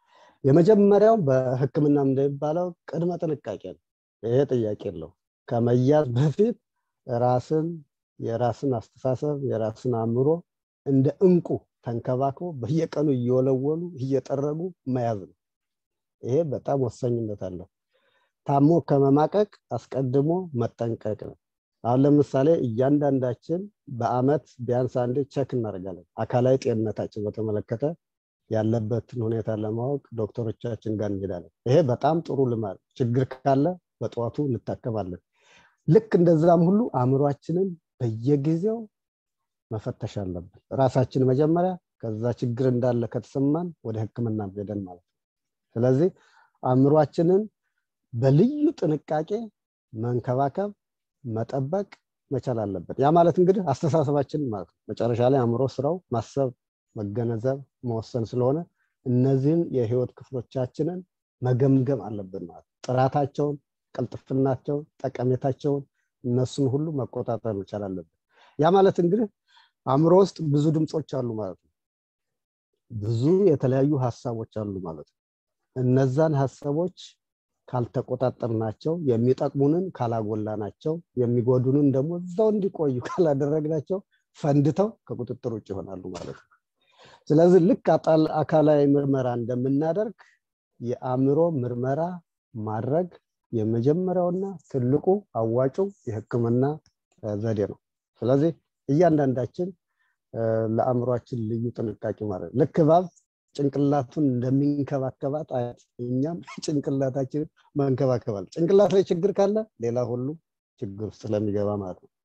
የመጀመሪያው በህክምና እንደሚባለው ቅድመ ጥንቃቄ ነው ይሄ ጥያቄ የለው ከመያዝ በፊት ራስን የራስን አስተሳሰብ የራስን አእምሮ እንደ እንቁ ተንከባክቦ በየቀኑ እየወለወሉ እየጠረጉ መያዝ ነው ይሄ በጣም ወሳኝነት አለው ታሞ ከመማቀቅ አስቀድሞ መጠንቀቅ ነው አሁን ለምሳሌ እያንዳንዳችን በአመት ቢያንስ አንዴ ቸክ እናደርጋለን አካላዊ ጤንነታችን በተመለከተ ያለበትን ሁኔታ ለማወቅ ዶክተሮቻችን ጋር እንሄዳለን ይሄ በጣም ጥሩ ልማድ ችግር ካለ በጠዋቱ እንታከማለን ልክ እንደዛም ሁሉ አእምሯችንን በየጊዜው መፈተሽ አለብን ራሳችን መጀመሪያ ከዛ ችግር እንዳለ ከተሰማን ወደ ህክምና ሄደን ማለት ነው ስለዚህ አእምሯችንን በልዩ ጥንቃቄ መንከባከብ መጠበቅ መቻል አለበት ያ ማለት እንግዲህ አስተሳሰባችን ማለት ነው መጨረሻ ላይ አእምሮ ስራው ማሰብ መገነዘብ መወሰን ስለሆነ እነዚህን የህይወት ክፍሎቻችንን መገምገም አለብን ማለት ጥራታቸውን ቅልጥፍናቸውን ጠቀሜታቸውን እነሱን ሁሉ መቆጣጠር መቻል አለብን ያ ማለት እንግዲህ አእምሮ ውስጥ ብዙ ድምፆች አሉ ማለት ነው ብዙ የተለያዩ ሀሳቦች አሉ ማለት ነው እነዛን ሀሳቦች ካልተቆጣጠርናቸው የሚጠቅሙንን ካላጎላናቸው የሚጎዱንን ደግሞ እዛው እንዲቆዩ ካላደረግናቸው ፈንድተው ከቁጥጥር ውጭ ይሆናሉ ማለት ነው ስለዚህ ልክ አካላዊ ምርመራ እንደምናደርግ የአእምሮ ምርመራ ማድረግ የመጀመሪያውና ትልቁ አዋጩ የህክምና ዘዴ ነው ስለዚህ እያንዳንዳችን ለአእምሯችን ልዩ ጥንቃቄ ማድረግ ልክ እባብ ጭንቅላቱን እንደሚንከባከባት አያት እኛም ጭንቅላታችን መንከባከባል ጭንቅላት ላይ ችግር ካለ ሌላ ሁሉ ችግር ስለሚገባ ማለት ነው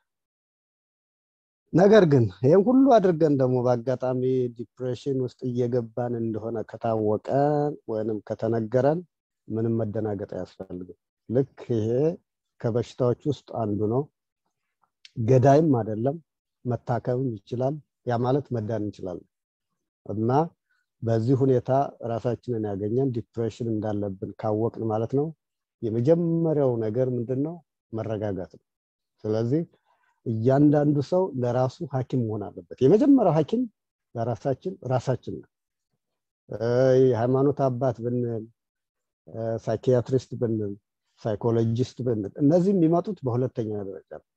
ነገር ግን ይህም ሁሉ አድርገን ደግሞ በአጋጣሚ ዲፕሬሽን ውስጥ እየገባን እንደሆነ ከታወቀ ወይንም ከተነገረን ምንም መደናገጥ አያስፈልግም ልክ ይሄ ከበሽታዎች ውስጥ አንዱ ነው ገዳይም አይደለም መታከምም ይችላል ያ ማለት መዳን እንችላለን እና በዚህ ሁኔታ ራሳችንን ያገኘን ዲፕሬሽን እንዳለብን ካወቅን ማለት ነው የመጀመሪያው ነገር ምንድን ነው መረጋጋት ነው ስለዚህ እያንዳንዱ ሰው ለራሱ ሀኪም መሆን አለበት የመጀመሪያው ሀኪም ለራሳችን ራሳችን ነው የሃይማኖት አባት ብንል ሳይኪያትሪስት ብንል ሳይኮሎጂስት ብንል እነዚህ የሚመጡት በሁለተኛ ደረጃ ነው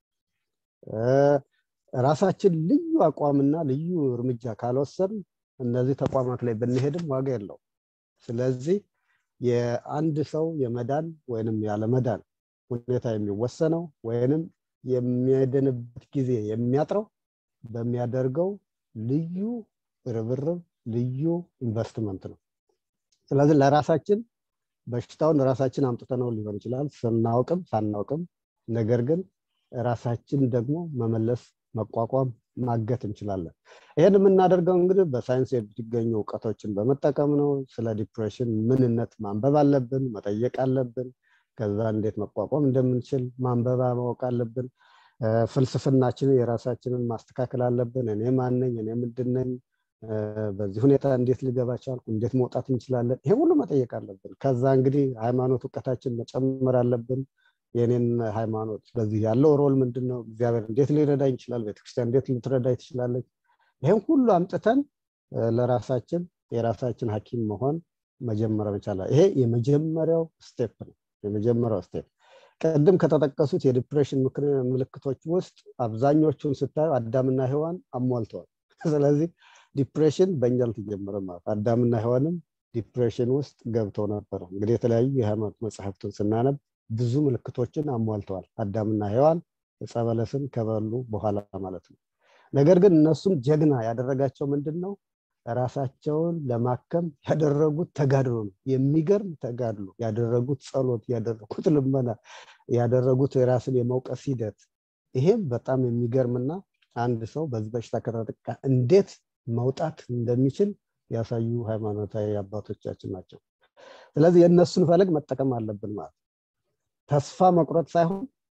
ራሳችን ልዩ አቋምና ልዩ እርምጃ ካልወሰን እነዚህ ተቋማት ላይ ብንሄድም ዋጋ የለው ስለዚህ የአንድ ሰው የመዳን ወይንም ያለመዳን ሁኔታ የሚወሰነው ወይንም የሚያድንበት ጊዜ የሚያጥረው በሚያደርገው ልዩ ርብርብ ልዩ ኢንቨስትመንት ነው ስለዚህ ለራሳችን በሽታውን ራሳችን አምጥተነው ሊሆን ይችላል ስናውቅም ሳናውቅም ነገር ግን ራሳችን ደግሞ መመለስ መቋቋም ማገት እንችላለን ይህን የምናደርገው እንግዲህ በሳይንስ የሚገኙ እውቀቶችን በመጠቀም ነው ስለ ዲፕሬሽን ምንነት ማንበብ አለብን መጠየቅ አለብን ከዛ እንዴት መቋቋም እንደምንችል ማንበባ ማወቅ አለብን ፍልስፍናችንን የራሳችንን ማስተካከል አለብን እኔ ማነኝ እኔ ምንድነኝ በዚህ ሁኔታ እንዴት ልገባ ቻልኩ እንዴት መውጣት እንችላለን ይሄ ሁሉ መጠየቅ አለብን ከዛ እንግዲህ ሃይማኖት እውቀታችን መጨመር አለብን የኔን ሃይማኖት በዚህ ያለው ሮል ምንድን ነው እግዚአብሔር እንዴት ሊረዳኝ ይችላል ቤተክርስቲያን እንዴት ልትረዳኝ ትችላለች ይህም ሁሉ አምጥተን ለራሳችን የራሳችን ሀኪም መሆን መጀመሪያ መቻላ ይሄ የመጀመሪያው ስቴፕ ነው የመጀመሪያው ስቴፕ ቅድም ከተጠቀሱት የዲፕሬሽን ምልክቶች ውስጥ አብዛኞቹን ስታዩ አዳምና ሔዋን አሟልተዋል ስለዚህ ዲፕሬሽን በእኛ አልተጀመረም ማለት አዳምና ሔዋንም ዲፕሬሽን ውስጥ ገብተው ነበረ እንግዲህ የተለያዩ የሃይማኖት መጽሐፍትን ስናነብ ብዙ ምልክቶችን አሟልተዋል አዳምና ሔዋን ዕፀ በለስን ከበሉ በኋላ ማለት ነው ነገር ግን እነሱም ጀግና ያደረጋቸው ምንድን ነው ራሳቸውን ለማከም ያደረጉት ተጋድሎ ነው የሚገርም ተጋድሎ ያደረጉት ጸሎት ያደረጉት ልመና ያደረጉት የራስን የመውቀስ ሂደት ይሄም በጣም የሚገርምና አንድ ሰው በዚህ በሽታ ከተጠቃ እንዴት መውጣት እንደሚችል ያሳዩ ሃይማኖታዊ አባቶቻችን ናቸው ስለዚህ የእነሱን ፈለግ መጠቀም አለብን ማለት ተስፋ መቁረጥ ሳይሆን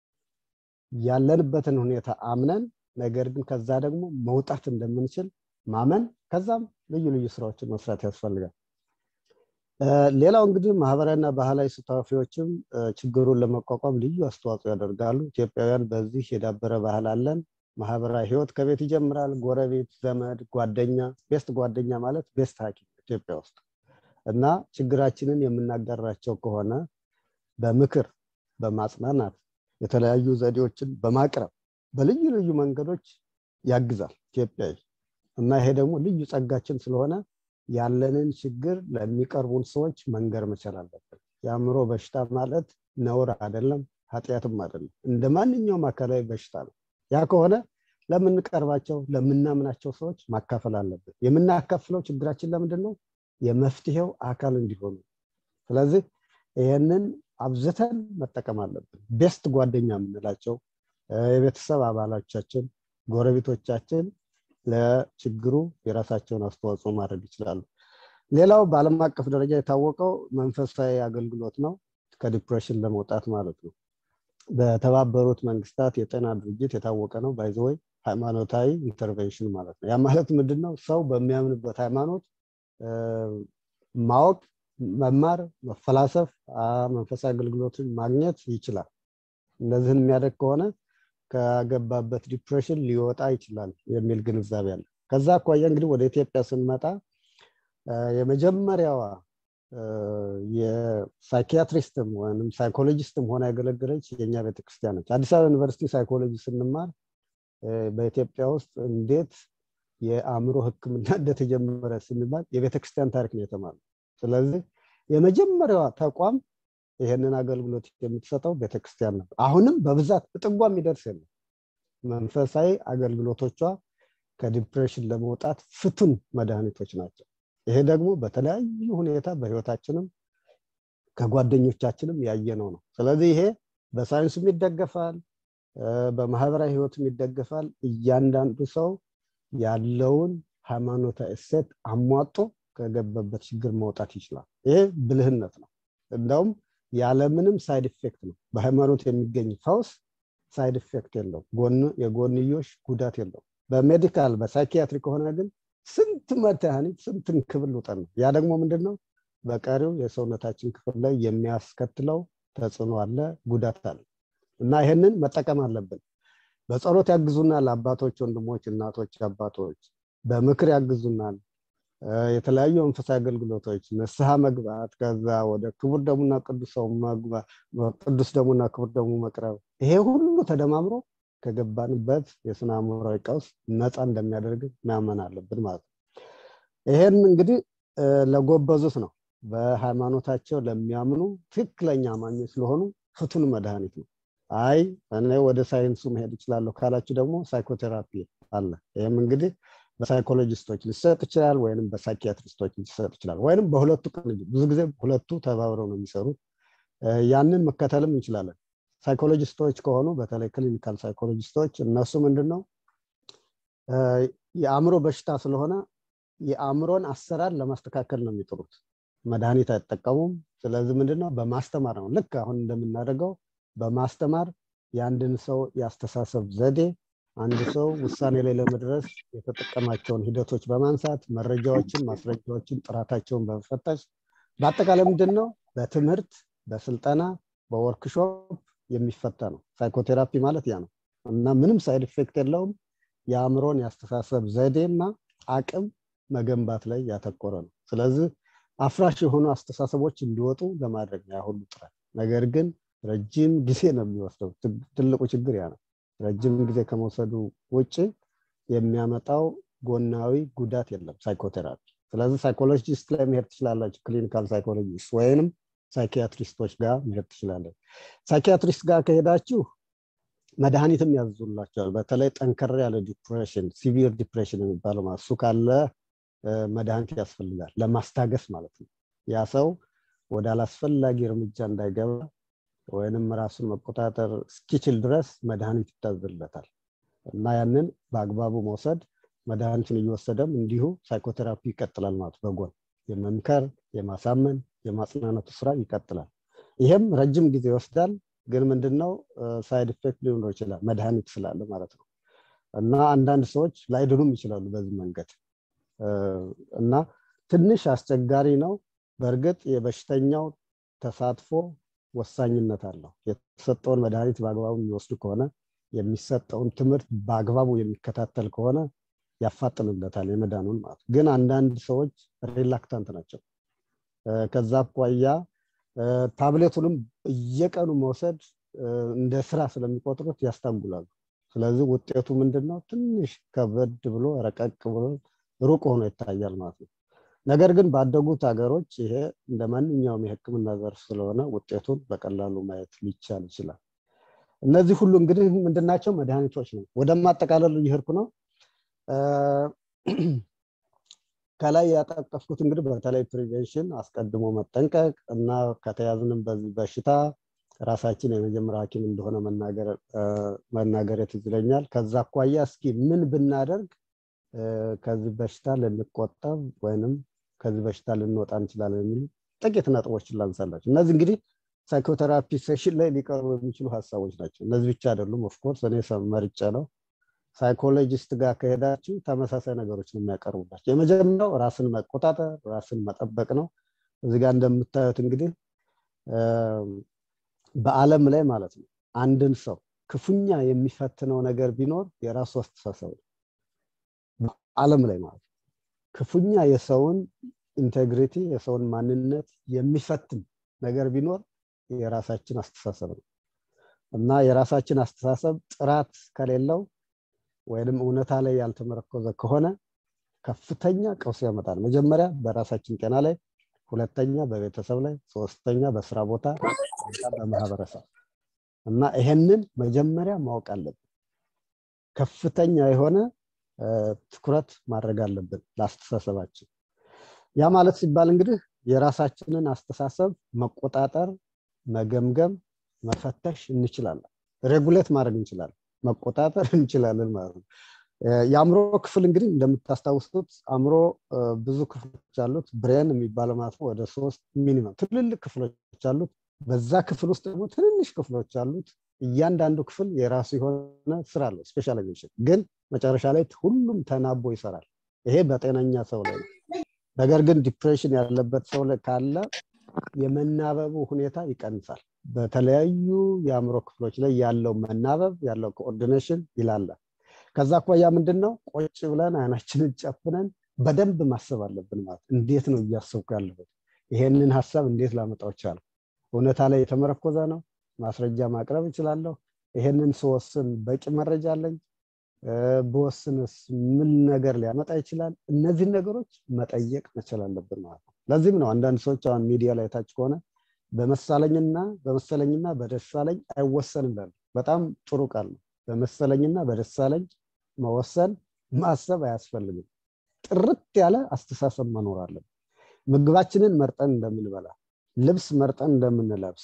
ያለንበትን ሁኔታ አምነን ነገር ግን ከዛ ደግሞ መውጣት እንደምንችል ማመን ከዛም ልዩ ልዩ ስራዎችን መስራት ያስፈልጋል ሌላው እንግዲህ ማህበራዊና ባህላዊ ስታፊዎችም ችግሩን ለመቋቋም ልዩ አስተዋጽኦ ያደርጋሉ ኢትዮጵያውያን በዚህ የዳበረ ባህል አለን ማህበራዊ ህይወት ከቤት ይጀምራል ጎረቤት ዘመድ ጓደኛ ቤስት ጓደኛ ማለት ቤስት ሀኪም ኢትዮጵያ ውስጥ እና ችግራችንን የምናጋራቸው ከሆነ በምክር በማጽናናት የተለያዩ ዘዴዎችን በማቅረብ በልዩ ልዩ መንገዶች ያግዛል ኢትዮጵያዊ እና ይሄ ደግሞ ልዩ ጸጋችን ስለሆነ ያለንን ችግር ለሚቀርቡን ሰዎች መንገር መቻል አለብን የአእምሮ በሽታ ማለት ነውር አይደለም ኃጢአትም አይደለም እንደ ማንኛውም አካላዊ በሽታ ነው ያ ከሆነ ለምንቀርባቸው ለምናምናቸው ሰዎች ማካፈል አለብን የምናካፍለው ችግራችን ለምንድን ነው የመፍትሄው አካል እንዲሆኑ ስለዚህ ይህንን አብዝተን መጠቀም አለብን ቤስት ጓደኛ የምንላቸው የቤተሰብ አባሎቻችን ጎረቤቶቻችን ለችግሩ የራሳቸውን አስተዋጽኦ ማድረግ ይችላሉ ሌላው በአለም አቀፍ ደረጃ የታወቀው መንፈሳዊ አገልግሎት ነው ከዲፕሬሽን ለመውጣት ማለት ነው በተባበሩት መንግስታት የጤና ድርጅት የታወቀ ነው ባይዘወይ ሃይማኖታዊ ኢንተርቬንሽን ማለት ነው ያ ማለት ምንድን ነው ሰው በሚያምንበት ሃይማኖት ማወቅ መማር መፈላሰፍ መንፈሳዊ አገልግሎትን ማግኘት ይችላል እነዚህን የሚያደግ ከሆነ ከገባበት ዲፕሬሽን ሊወጣ ይችላል የሚል ግንዛቤ አለ ከዛ አኳያ እንግዲህ ወደ ኢትዮጵያ ስንመጣ የመጀመሪያዋ የሳይኪያትሪስትም ወይም ሳይኮሎጂስትም ሆና ያገለገለች የእኛ ቤተክርስቲያን ነች አዲስ አበባ ዩኒቨርሲቲ ሳይኮሎጂ ስንማር በኢትዮጵያ ውስጥ እንዴት የአእምሮ ህክምና እንደተጀመረ ስንባል የቤተክርስቲያን ታሪክ ነው የተማሩ ስለዚህ የመጀመሪያዋ ተቋም ይህንን አገልግሎት የምትሰጠው ቤተክርስቲያን ነው አሁንም በብዛት እጥጓ የሚደርስ የለም መንፈሳዊ አገልግሎቶቿ ከዲፕሬሽን ለመውጣት ፍቱን መድኃኒቶች ናቸው ይሄ ደግሞ በተለያዩ ሁኔታ በህይወታችንም ከጓደኞቻችንም ያየነው ነው ስለዚህ ይሄ በሳይንሱም ይደገፋል በማህበራዊ ህይወትም ይደገፋል እያንዳንዱ ሰው ያለውን ሃይማኖታዊ እሴት አሟጦ ከገባበት ችግር መውጣት ይችላል ይሄ ብልህነት ነው እንደውም ያለምንም ሳይድ ኢፌክት ነው በሃይማኖት የሚገኝ ፈውስ ሳይድ ኢፌክት የለው የጎንዮሽ ጉዳት የለው በሜዲካል በሳይኪያትሪ ከሆነ ግን ስንት መድኃኒት ስንት እንክብል ውጠን ነው ያ ደግሞ ምንድን ነው በቀሪው የሰውነታችን ክፍል ላይ የሚያስከትለው ተጽዕኖ አለ ጉዳት አለ እና ይህንን መጠቀም አለብን በጸሎት ያግዙናል አባቶች ወንድሞች እናቶች አባቶች በምክር ያግዙናል የተለያዩ መንፈሳዊ አገልግሎቶች ንስሐ መግባት ከዛ ወደ ክቡር ደሙና ቅዱስ ደሙና ክቡር ደሙ መቅረብ ይሄ ሁሉ ተደማምሮ ከገባንበት የስነ አእምሯዊ ቀውስ ነፃ እንደሚያደርግ ማመን አለብን ማለት ነው ይሄን እንግዲህ ለጎበዙት ነው በሃይማኖታቸው ለሚያምኑ ትክክለኛ አማኞች ስለሆኑ ፍቱን መድኃኒት ነው አይ እኔ ወደ ሳይንሱ መሄድ ይችላለሁ ካላችሁ ደግሞ ሳይኮቴራፒ አለ ይህም እንግዲህ በሳይኮሎጂስቶች ሊሰጥ ይችላል ወይም በሳይኪያትሪስቶች ሊሰጥ ይችላል ወይም በሁለቱ ቅንጅት ብዙ ጊዜ ሁለቱ ተባብረው ነው የሚሰሩት ያንን መከተልም እንችላለን ሳይኮሎጂስቶች ከሆኑ በተለይ ክሊኒካል ሳይኮሎጂስቶች እነሱ ምንድን ነው የአእምሮ በሽታ ስለሆነ የአእምሮን አሰራር ለማስተካከል ነው የሚጥሩት መድኃኒት አይጠቀሙም ስለዚህ ምንድነው በማስተማር ነው ልክ አሁን እንደምናደርገው በማስተማር የአንድን ሰው የአስተሳሰብ ዘዴ አንድ ሰው ውሳኔ ላይ ለመድረስ የተጠቀማቸውን ሂደቶች በማንሳት መረጃዎችን ማስረጃዎችን ጥራታቸውን በመፈተሽ በአጠቃላይ ምንድን ነው በትምህርት በስልጠና በወርክሾፕ የሚፈታ ነው ሳይኮቴራፒ ማለት ያ ነው እና ምንም ሳይድ ኢፌክት የለውም የአእምሮን የአስተሳሰብ ዘዴና አቅም መገንባት ላይ ያተኮረ ነው ስለዚህ አፍራሽ የሆኑ አስተሳሰቦች እንዲወጡ ለማድረግ ነው ያሁሉ ጥረት ነገር ግን ረጅም ጊዜ ነው የሚወስደው ትልቁ ችግር ያ ነው ረጅም ጊዜ ከመውሰዱ ውጭ የሚያመጣው ጎናዊ ጉዳት የለም ሳይኮቴራፒ ስለዚህ ሳይኮሎጂስት ላይ መሄድ ትችላላችሁ ክሊኒካል ሳይኮሎጂስት ወይንም ሳይኪያትሪስቶች ጋር መሄድ ትችላለች ሳይኪያትሪስት ጋር ከሄዳችሁ መድኃኒትም ያዝዙላቸዋል በተለይ ጠንከር ያለ ዲፕሬሽን ሲቪር ዲፕሬሽን የሚባለው እሱ ካለ መድኃኒት ያስፈልጋል ለማስታገስ ማለት ነው ያ ሰው ወደ አላስፈላጊ እርምጃ እንዳይገባ ወይንም ራሱን መቆጣጠር እስኪችል ድረስ መድኃኒት ይታዝለታል እና ያንን በአግባቡ መውሰድ መድኃኒቱን እየወሰደም እንዲሁ ሳይኮቴራፒ ይቀጥላል ማለት በጎን የመምከር የማሳመን የማጽናነቱ ስራ ይቀጥላል ይሄም ረጅም ጊዜ ይወስዳል ግን ምንድነው ሳይድ ኢፌክት ሊኖረው ይችላል መድኃኒት ስላለ ማለት ነው እና አንዳንድ ሰዎች ላይድኑም ይችላሉ በዚህ መንገድ እና ትንሽ አስቸጋሪ ነው በእርግጥ የበሽተኛው ተሳትፎ ወሳኝነት አለው የተሰጠውን መድኃኒት በአግባቡ የሚወስዱ ከሆነ የሚሰጠውን ትምህርት በአግባቡ የሚከታተል ከሆነ ያፋጥንለታል የመዳኑን ማለት ግን አንዳንድ ሰዎች ሪላክታንት ናቸው ከዛ አኳያ ታብሌቱንም እየቀኑ መውሰድ እንደ ስራ ስለሚቆጥሩት ያስታጉላሉ። ስለዚህ ውጤቱ ምንድን ነው? ትንሽ ከበድ ብሎ ረቀቅ ብሎ ሩቅ ሆኖ ይታያል ማለት ነው። ነገር ግን ባደጉት ሀገሮች ይሄ እንደ ማንኛውም የሕክምና ዘርፍ ስለሆነ ውጤቱን በቀላሉ ማየት ሊቻል ይችላል። እነዚህ ሁሉ እንግዲህ ምንድናቸው? መድኃኒቶች ነው። ወደ ማጠቃለሉ እየሄድኩ ነው። ከላይ ያጠቀስኩት እንግዲህ በተለይ ፕሪቬንሽን አስቀድሞ መጠንቀቅ እና ከተያዝንም በዚህ በሽታ ራሳችን የመጀመሪያ ሐኪም እንደሆነ መናገር ትዝ ይለኛል። ከዛ አኳያ እስኪ ምን ብናደርግ ከዚህ በሽታ ልንቆጠብ ወይንም ከዚህ በሽታ ልንወጣ እንችላለን የሚሉ ጥቂት ነጥቦችን ላንሳላቸው። እነዚህ እንግዲህ ሳይኮቴራፒ ሴሽን ላይ ሊቀርቡ የሚችሉ ሀሳቦች ናቸው። እነዚህ ብቻ አይደሉም። ኦፍኮርስ እኔ መርጬ ነው። ሳይኮሎጂስት ጋር ከሄዳችሁ ተመሳሳይ ነገሮች ነው የሚያቀርቡላቸው። የመጀመሪያው ራስን መቆጣጠር፣ ራስን መጠበቅ ነው። እዚህ ጋር እንደምታዩት እንግዲህ በዓለም ላይ ማለት ነው አንድን ሰው ክፉኛ የሚፈትነው ነገር ቢኖር የራሱ አስተሳሰብ ነው። በዓለም ላይ ማለት ነው ክፉኛ የሰውን ኢንቴግሪቲ የሰውን ማንነት የሚፈትን ነገር ቢኖር የራሳችን አስተሳሰብ ነው እና የራሳችን አስተሳሰብ ጥራት ከሌለው ወይንም እውነታ ላይ ያልተመረኮዘ ከሆነ ከፍተኛ ቀውስ ያመጣል። መጀመሪያ በራሳችን ጤና ላይ፣ ሁለተኛ በቤተሰብ ላይ፣ ሶስተኛ በስራ ቦታ፣ በማህበረሰብ እና ይሄንን መጀመሪያ ማወቅ አለብን። ከፍተኛ የሆነ ትኩረት ማድረግ አለብን ለአስተሳሰባችን። ያ ማለት ሲባል እንግዲህ የራሳችንን አስተሳሰብ መቆጣጠር፣ መገምገም፣ መፈተሽ እንችላለን። ሬጉሌት ማድረግ እንችላለን፣ መቆጣጠር እንችላለን ማለት ነው። የአእምሮ ክፍል እንግዲህ እንደምታስታውሱት አእምሮ ብዙ ክፍሎች አሉት። ብሬን የሚባለው ማለት ነው ወደ ሶስት ሚኒመም ትልልቅ ክፍሎች አሉት። በዛ ክፍል ውስጥ ደግሞ ትንንሽ ክፍሎች አሉት። እያንዳንዱ ክፍል የራሱ የሆነ ስራ አለው ስፔሻላይዜሽን፣ ግን መጨረሻ ላይ ሁሉም ተናቦ ይሰራል። ይሄ በጤነኛ ሰው ላይ ነው። ነገር ግን ዲፕሬሽን ያለበት ሰው ላይ ካለ የመናበቡ ሁኔታ ይቀንሳል። በተለያዩ የአእምሮ ክፍሎች ላይ ያለው መናበብ ያለው ኮኦርዲኔሽን ይላላል። ከዛ አኳያ ምንድን ነው ቆጭ ብለን አይናችንን ጨፍነን በደንብ ማሰብ አለብን። ማለት እንዴት ነው እያሰብኩ ያለሁት? ይሄንን ሀሳብ እንዴት ላመጣው ቻለሁ? እውነታ ላይ የተመረኮዘ ነው? ማስረጃ ማቅረብ እችላለሁ? ይሄንን ስወስን በቂ መረጃ አለኝ? በወስንስ ምን ነገር ሊያመጣ ይችላል? እነዚህን ነገሮች መጠየቅ መቻል አለብን ማለት ነው። ለዚህም ነው አንዳንድ ሰዎች አሁን ሚዲያ ላይ ታች ከሆነ በመሳለኝና በመሰለኝና በደሳለኝ አይወሰንም ይላሉ። በጣም ጥሩ ቃል ነው። በመሰለኝና በደሳለኝ መወሰን ማሰብ አያስፈልግም። ጥርት ያለ አስተሳሰብ መኖር አለብን። ምግባችንን መርጠን እንደምንበላ፣ ልብስ መርጠን እንደምንለብስ፣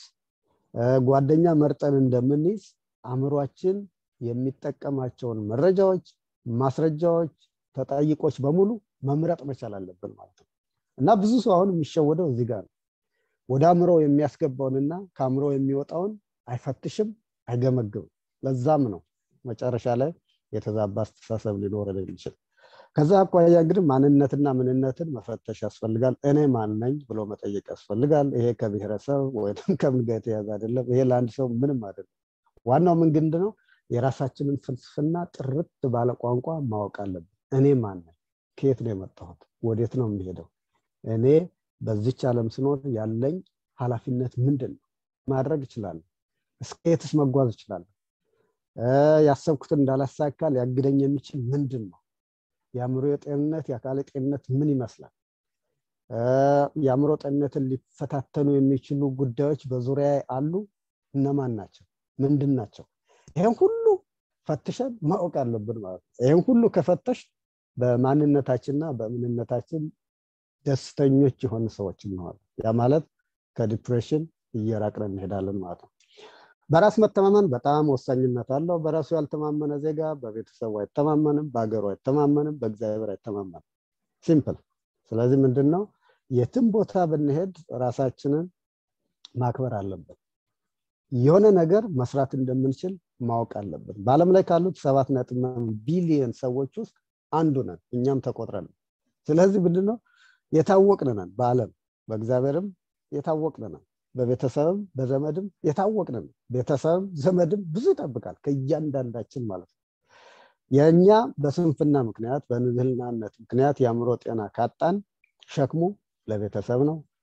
ጓደኛ መርጠን እንደምንይዝ አእምሯችን የሚጠቀማቸውን መረጃዎች፣ ማስረጃዎች፣ ተጠይቆች በሙሉ መምረጥ መቻል አለብን ማለት ነው እና ብዙ ሰው አሁን የሚሸወደው እዚህ ጋር ነው። ወደ አእምሮ የሚያስገባውንና ከአእምሮ የሚወጣውን አይፈትሽም፣ አይገመግምም። ለዛም ነው መጨረሻ ላይ የተዛባ አስተሳሰብ ሊኖረን የሚችል። ከዛ አኳያ እንግዲህ ማንነትና ምንነትን መፈተሽ ያስፈልጋል። እኔ ማን ነኝ ብሎ መጠየቅ ያስፈልጋል። ይሄ ከብሔረሰብ ወይም ከምን ጋር የተያዘ አይደለም። ይሄ ለአንድ ሰው ምንም አይደለም። ዋናው ምን ግንድ ነው? የራሳችንን ፍልስፍና ጥርት ባለ ቋንቋ ማወቅ አለብን። እኔ ማን ነኝ? ከየት ነው የመጣሁት? ወዴት ነው የሚሄደው? እኔ በዚች ዓለም ስኖር ያለኝ ኃላፊነት ምንድን ነው? ማድረግ እችላለሁ? እስከ የትስ መጓዝ እችላለሁ? ያሰብኩትን እንዳላሳካ ሊያግደኝ የሚችል ምንድን ነው? የአእምሮ ጤንነት የአካል ጤንነት ምን ይመስላል? የአእምሮ ጤንነትን ሊፈታተኑ የሚችሉ ጉዳዮች በዙሪያ አሉ? እነማን ናቸው? ምንድን ናቸው? ይህን ሁሉ ፈትሸን ማወቅ አለብን ማለት ነው። ይህን ሁሉ ከፈተሽ በማንነታችንና በምንነታችን ደስተኞች የሆኑ ሰዎች እንሆናለን። ያ ማለት ከዲፕሬሽን እየራቅን እንሄዳለን ማለት ነው። በራስ መተማመን በጣም ወሳኝነት አለው። በራሱ ያልተማመነ ዜጋ በቤተሰቡ አይተማመንም፣ በሀገሩ አይተማመንም፣ በእግዚአብሔር አይተማመንም። ሲምፕል። ስለዚህ ምንድን ነው የትም ቦታ ብንሄድ ራሳችንን ማክበር አለብን። የሆነ ነገር መስራት እንደምንችል ማወቅ አለብን። በዓለም ላይ ካሉት ሰባት ነጥብ ቢሊየን ሰዎች ውስጥ አንዱ ነን፣ እኛም ተቆጥረን። ስለዚህ ምንድን ነው የታወቅን ነን። በዓለም በእግዚአብሔርም የታወቅን ነን። በቤተሰብም በዘመድም የታወቅን ነን። ቤተሰብም ዘመድም ብዙ ይጠብቃል ከእያንዳንዳችን ማለት ነው። የእኛ በስንፍና ምክንያት በንዝህልናነት ምክንያት የአእምሮ ጤና ካጣን ሸክሙ ለቤተሰብ ነው፣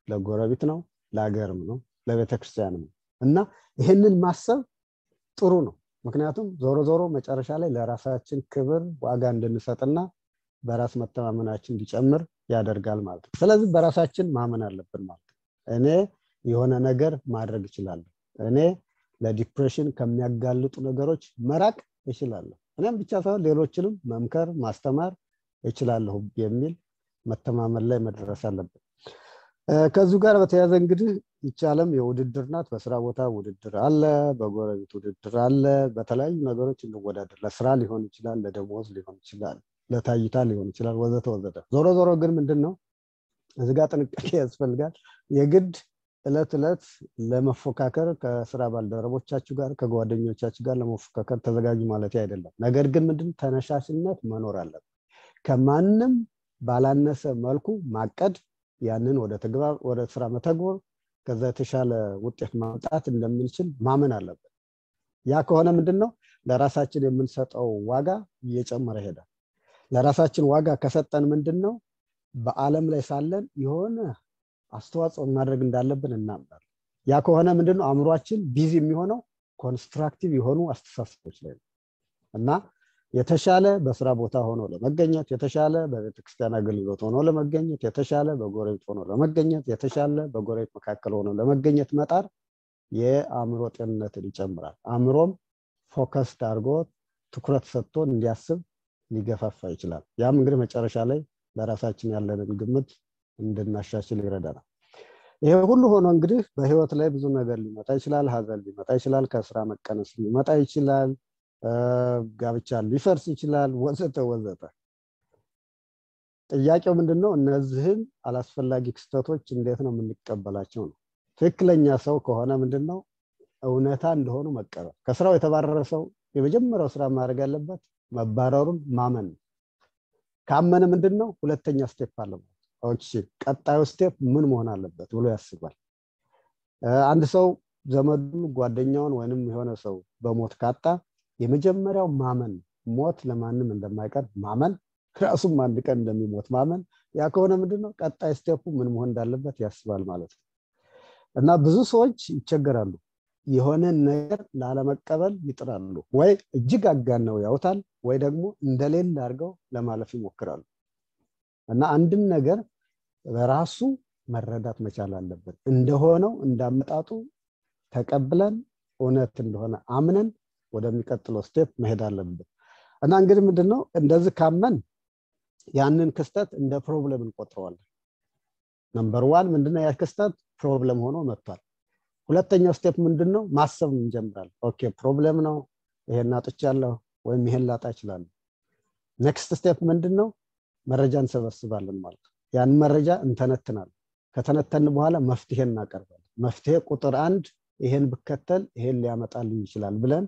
ለጎረቤት ነው ለሀገርም ነው ለቤተክርስቲያንም ነው እና ይህንን ማሰብ ጥሩ ነው ምክንያቱም ዞሮ ዞሮ መጨረሻ ላይ ለራሳችን ክብር ዋጋ እንድንሰጥና በራስ መተማመናችን እንዲጨምር ያደርጋል ማለት ነው ስለዚህ በራሳችን ማመን አለብን ማለት ነው እኔ የሆነ ነገር ማድረግ እችላለሁ እኔ ለዲፕሬሽን ከሚያጋልጡ ነገሮች መራቅ እችላለሁ እኔም ብቻ ሳይሆን ሌሎችንም መምከር ማስተማር እችላለሁ የሚል መተማመን ላይ መድረስ አለብን ከዚሁ ጋር በተያያዘ እንግዲህ ይቻለም የውድድር ናት በስራ ቦታ ውድድር አለ በጎረቤት ውድድር አለ በተለያዩ ነገሮች እንወዳደር ለስራ ሊሆን ይችላል ለደሞዝ ሊሆን ይችላል ለታይታ ሊሆን ይችላል ወዘተ ወዘተ ዞሮ ዞሮ ግን ምንድን ነው እዚ ጋር ጥንቃቄ ያስፈልጋል የግድ እለት እለት ለመፎካከር ከስራ ባልደረቦቻችሁ ጋር ከጓደኞቻችሁ ጋር ለመፎካከር ተዘጋጁ ማለት አይደለም ነገር ግን ምንድን ተነሻሽነት መኖር አለበት ከማንም ባላነሰ መልኩ ማቀድ ያንን ወደ ተግባር ወደ ስራ መተግበር ከዛ የተሻለ ውጤት ማምጣት እንደምንችል ማመን አለበት ያ ከሆነ ምንድን ነው ለራሳችን የምንሰጠው ዋጋ እየጨመረ ይሄዳል ለራሳችን ዋጋ ከሰጠን ምንድን ነው በአለም ላይ ሳለን የሆነ አስተዋጽኦ ማድረግ እንዳለብን እናምናል ያ ከሆነ ምንድነው አእምሯችን ቢዚ የሚሆነው ኮንስትራክቲቭ የሆኑ አስተሳሰቦች ላይ ነው እና የተሻለ በስራ ቦታ ሆኖ ለመገኘት የተሻለ በቤተክርስቲያን አገልግሎት ሆኖ ለመገኘት የተሻለ በጎረቤት ሆኖ ለመገኘት የተሻለ በጎረቤት መካከል ሆኖ ለመገኘት መጣር የአእምሮ ጤንነትን ይጨምራል አእምሮም ፎከስድ አድርጎ ትኩረት ሰጥቶ እንዲያስብ ሊገፋፋ ይችላል ያም እንግዲህ መጨረሻ ላይ ለራሳችን ያለንን ግምት እንድናሻሽል ይረዳናል ይሄ ሁሉ ሆኖ እንግዲህ በህይወት ላይ ብዙ ነገር ሊመጣ ይችላል ሀዘን ሊመጣ ይችላል ከስራ መቀነስ ሊመጣ ይችላል ጋብቻ ሊፈርስ ይችላል ወዘተ ወዘተ ጥያቄው ምንድን ነው እነዚህን አላስፈላጊ ክስተቶች እንዴት ነው የምንቀበላቸው ነው ትክክለኛ ሰው ከሆነ ምንድን ነው እውነታ እንደሆኑ መቀበል ከስራው የተባረረ ሰው የመጀመሪያው ስራ ማድረግ ያለበት መባረሩን ማመን ነው ካመነ ምንድን ነው ሁለተኛ ስቴፕ አለ ቀጣዩ ስቴፕ ምን መሆን አለበት ብሎ ያስባል አንድ ሰው ዘመዱን ጓደኛውን ወይንም የሆነ ሰው በሞት ካጣ የመጀመሪያው ማመን ሞት ለማንም እንደማይቀር ማመን ራሱም አንድ ቀን እንደሚሞት ማመን ያ ከሆነ ምንድነው ቀጣይ ስቴፑ ምን መሆን እንዳለበት ያስባል ማለት ነው እና ብዙ ሰዎች ይቸገራሉ የሆነ ነገር ላለመቀበል ይጥራሉ ወይ እጅግ አጋነው ያውታል ወይ ደግሞ እንደሌለ አድርገው ለማለፍ ይሞክራሉ እና አንድን ነገር በራሱ መረዳት መቻል አለብን እንደሆነው እንዳመጣጡ ተቀብለን እውነት እንደሆነ አምነን ወደሚቀጥለው ስቴፕ መሄድ አለብን እና እንግዲህ ምንድነው እንደዚህ ካመን ያንን ክስተት እንደ ፕሮብለም እንቆጥረዋለን ነምበር ዋን ምንድነው ያ ክስተት ፕሮብለም ሆኖ መጥቷል ሁለተኛው ስቴፕ ምንድነው ማሰብ እንጀምራለን ኦኬ ፕሮብለም ነው ይሄን አጥቻለሁ ወይም ይሄን ላጣ እችላለሁ ኔክስት ስቴፕ ምንድነው መረጃ እንሰበስባለን ማለት ነው ያን መረጃ እንተነትናለን ከተነተን በኋላ መፍትሄ እናቀርባለን መፍትሄ ቁጥር አንድ ይሄን ብከተል ይሄን ሊያመጣልኝ ይችላል ብለን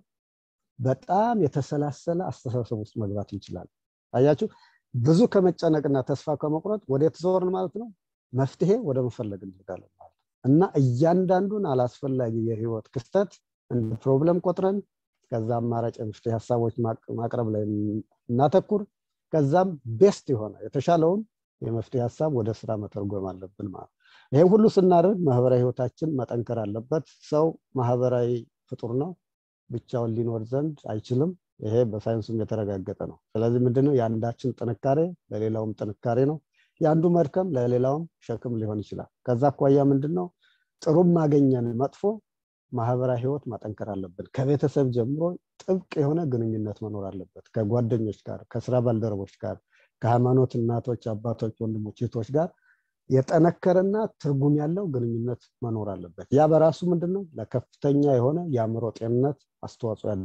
በጣም የተሰላሰለ አስተሳሰብ ውስጥ መግባት እንችላለን አያችሁ ብዙ ከመጨነቅና ተስፋ ከመቁረጥ ወደ ዞርን ማለት ነው መፍትሄ ወደ መፈለግ እንሄዳለን ማለት እና እያንዳንዱን አላስፈላጊ የህይወት ክስተት እንደ ፕሮብለም ቆጥረን ከዛ አማራጭ የመፍትሄ ሀሳቦች ማቅረብ ላይ እናተኩር ከዛም ቤስት የሆነ የተሻለውን የመፍትሄ ሀሳብ ወደ ስራ መተርጎም አለብን ማለት ይህም ሁሉ ስናደርግ ማህበራዊ ህይወታችን መጠንከር አለበት ሰው ማህበራዊ ፍጡር ነው ብቻውን ሊኖር ዘንድ አይችልም ይሄ በሳይንሱም የተረጋገጠ ነው ስለዚህ ምንድነው የአንዳችን ጥንካሬ ለሌላውም ጥንካሬ ነው የአንዱ መድከም ለሌላውም ሸክም ሊሆን ይችላል ከዛ አኳያ ምንድነው ጥሩም ማገኘን መጥፎ ማህበራዊ ህይወት ማጠንከር አለብን ከቤተሰብ ጀምሮ ጥብቅ የሆነ ግንኙነት መኖር አለበት ከጓደኞች ጋር ከስራ ባልደረቦች ጋር ከሃይማኖት እናቶች አባቶች ወንድሞች እህቶች ጋር የጠነከረና ትርጉም ያለው ግንኙነት መኖር አለበት ያ በራሱ ምንድነው ለከፍተኛ የሆነ የአእምሮ ጤንነት አስተዋጽኦ ያለ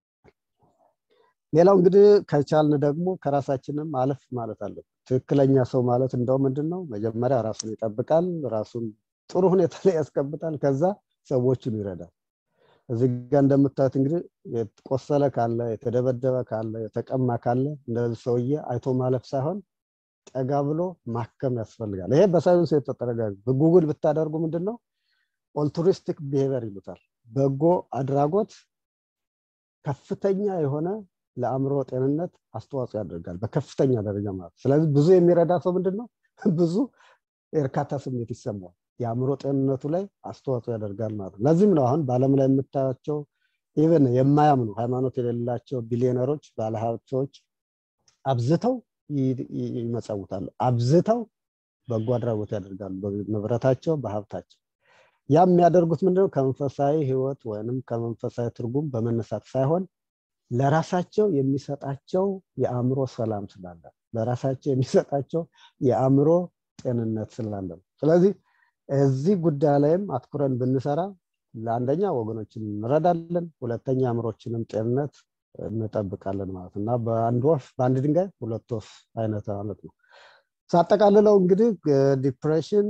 ሌላው እንግዲህ ከቻልን ደግሞ ከራሳችንም አለፍ ማለት አለብን ትክክለኛ ሰው ማለት እንደው ምንድን ነው መጀመሪያ ራሱን ይጠብቃል ራሱን ጥሩ ሁኔታ ላይ ያስቀብጣል ከዛ ሰዎችን ይረዳል እዚህ ጋር እንደምታዩት እንግዲህ የቆሰለ ካለ የተደበደበ ካለ የተቀማ ካለ እንደዚህ ሰውዬ አይቶ ማለፍ ሳይሆን ጠጋ ብሎ ማከም ያስፈልጋል ይሄ በሳይንስ የተጠረጋግ በጉግል ብታደርጉ ምንድን ነው ኦልቱሪስቲክ ቢሄቨር ይሉታል በጎ አድራጎት ከፍተኛ የሆነ ለአእምሮ ጤንነት አስተዋጽኦ ያደርጋል በከፍተኛ ደረጃ ማለት ስለዚህ ብዙ የሚረዳ ሰው ምንድን ነው ብዙ የእርካታ ስሜት ይሰማዋል የአእምሮ ጤንነቱ ላይ አስተዋጽኦ ያደርጋል ማለት ነው ለዚህም ነው አሁን በአለም ላይ የምታያቸው ኢቨን የማያምኑ ሃይማኖት የሌላቸው ቢሊዮነሮች ባለሀብቶች አብዝተው ይመጸውታሉ አብዝተው በጎ አድራጎት ያደርጋሉ በንብረታቸው በሀብታቸው ያ የሚያደርጉት ምንድነው ከመንፈሳዊ ህይወት ወይንም ከመንፈሳዊ ትርጉም በመነሳት ሳይሆን ለራሳቸው የሚሰጣቸው የአእምሮ ሰላም ስላለ ለራሳቸው የሚሰጣቸው የአእምሮ ጤንነት ስላለ ነው ስለዚህ እዚህ ጉዳይ ላይም አትኩረን ብንሰራ ለአንደኛ ወገኖችን እንረዳለን ሁለተኛ አእምሮችንም ጤንነት እንጠብቃለን ማለት እና በአንድ ወፍ በአንድ ድንጋይ ሁለት ወፍ አይነት ማለት ነው ሳጠቃልለው እንግዲህ ዲፕሬሽን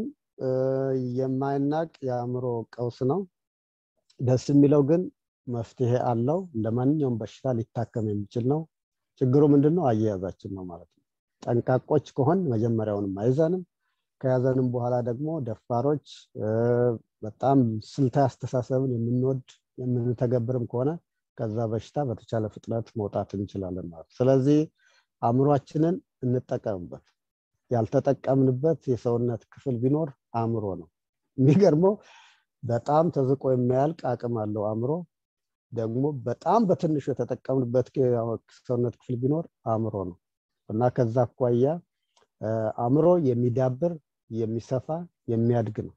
የማይናቅ የአእምሮ ቀውስ ነው ደስ የሚለው ግን መፍትሄ አለው እንደ ማንኛውም በሽታ ሊታከም የሚችል ነው ችግሩ ምንድን ነው አያያዛችን ነው ማለት ነው ጠንቃቆች ከሆን መጀመሪያውንም አይዘንም ከያዘንም በኋላ ደግሞ ደፋሮች በጣም ስልታዊ አስተሳሰብን የምንወድ የምንተገብርም ከሆነ ከዛ በሽታ በተቻለ ፍጥነት መውጣት እንችላለን ማለት ስለዚህ አእምሯችንን እንጠቀምበት ያልተጠቀምንበት የሰውነት ክፍል ቢኖር አእምሮ ነው የሚገርመው በጣም ተዝቆ የሚያልቅ አቅም አለው አእምሮ ደግሞ በጣም በትንሹ የተጠቀምንበት ሰውነት ክፍል ቢኖር አእምሮ ነው እና ከዛ አኳያ አእምሮ የሚዳብር የሚሰፋ የሚያድግ ነው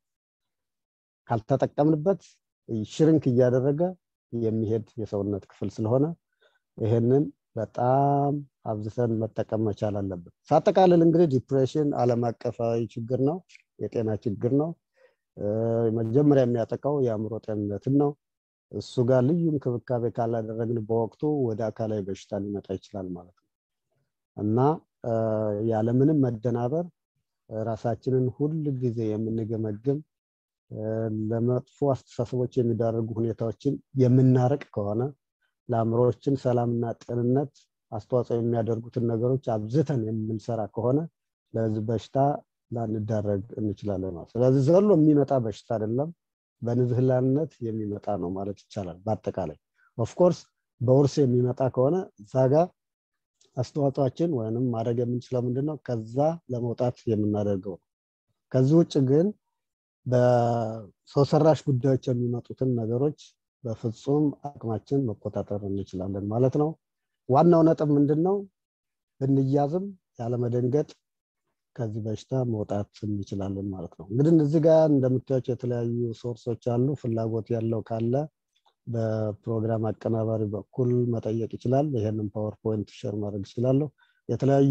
ካልተጠቀምንበት ሽርንክ እያደረገ የሚሄድ የሰውነት ክፍል ስለሆነ ይህንን በጣም አብዝተን መጠቀም መቻል አለብን ሳጠቃልል እንግዲህ ዲፕሬሽን አለም አቀፋዊ ችግር ነው የጤና ችግር ነው መጀመሪያ የሚያጠቃው የአእምሮ ጤንነትን ነው እሱ ጋር ልዩ እንክብካቤ ካላደረግን በወቅቱ ወደ አካላዊ በሽታ ሊመጣ ይችላል ማለት ነው እና ያለምንም መደናበር ራሳችንን ሁል ጊዜ የምንገመግም ለመጥፎ አስተሳሰቦች የሚዳርጉ ሁኔታዎችን የምናርቅ ከሆነ ለአእምሮችን ሰላምና ጤንነት አስተዋጽኦ የሚያደርጉትን ነገሮች አብዝተን የምንሰራ ከሆነ ለዚህ በሽታ ላንዳረግ እንችላለን ማለት ስለዚህ ዘሎ የሚመጣ በሽታ አይደለም በንዝህላልነት የሚመጣ ነው ማለት ይቻላል በአጠቃላይ ኦፍኮርስ በውርስ የሚመጣ ከሆነ እዛ ጋር አስተዋጽኦችን ወይንም ማድረግ የምንችለው ምንድነው ከዛ ለመውጣት የምናደርገው ከዚህ ውጭ ግን በሰው ሰራሽ ጉዳዮች የሚመጡትን ነገሮች በፍጹም አቅማችን መቆጣጠር እንችላለን ማለት ነው ዋናው ነጥብ ምንድን ነው ብንያዝም ያለመደንገጥ ከዚህ በሽታ መውጣት እንችላለን ማለት ነው እንግዲህ እዚህ ጋር እንደምታያቸው የተለያዩ ሶርሶች አሉ ፍላጎት ያለው ካለ በፕሮግራም አቀናባሪ በኩል መጠየቅ ይችላል ይህንን ፓወርፖይንት ሸር ማድረግ ይችላለሁ የተለያዩ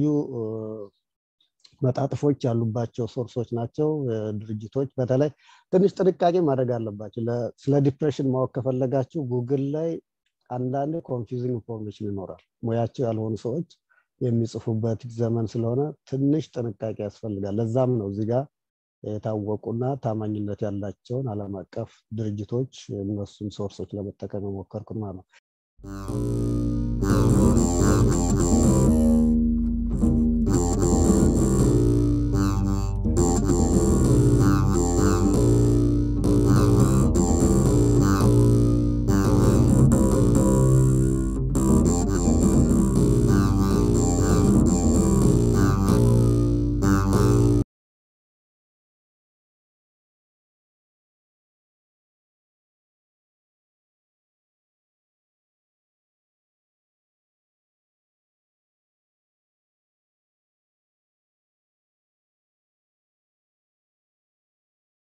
መጣጥፎች ያሉባቸው ሶርሶች ናቸው ድርጅቶች በተለይ ትንሽ ጥንቃቄ ማድረግ አለባቸው ስለ ዲፕሬሽን ማወቅ ከፈለጋችሁ ጉግል ላይ አንዳንድ ኮንፊዚንግ ኢንፎርሜሽን ይኖራል ሙያቸው ያልሆኑ ሰዎች የሚጽፉበት ዘመን ስለሆነ ትንሽ ጥንቃቄ ያስፈልጋል ለዛም ነው እዚህ ጋር የታወቁና ታማኝነት ያላቸውን አለም አቀፍ ድርጅቶች እነሱን ሶርሶች ለመጠቀም የሞከርኩት ማለት ነው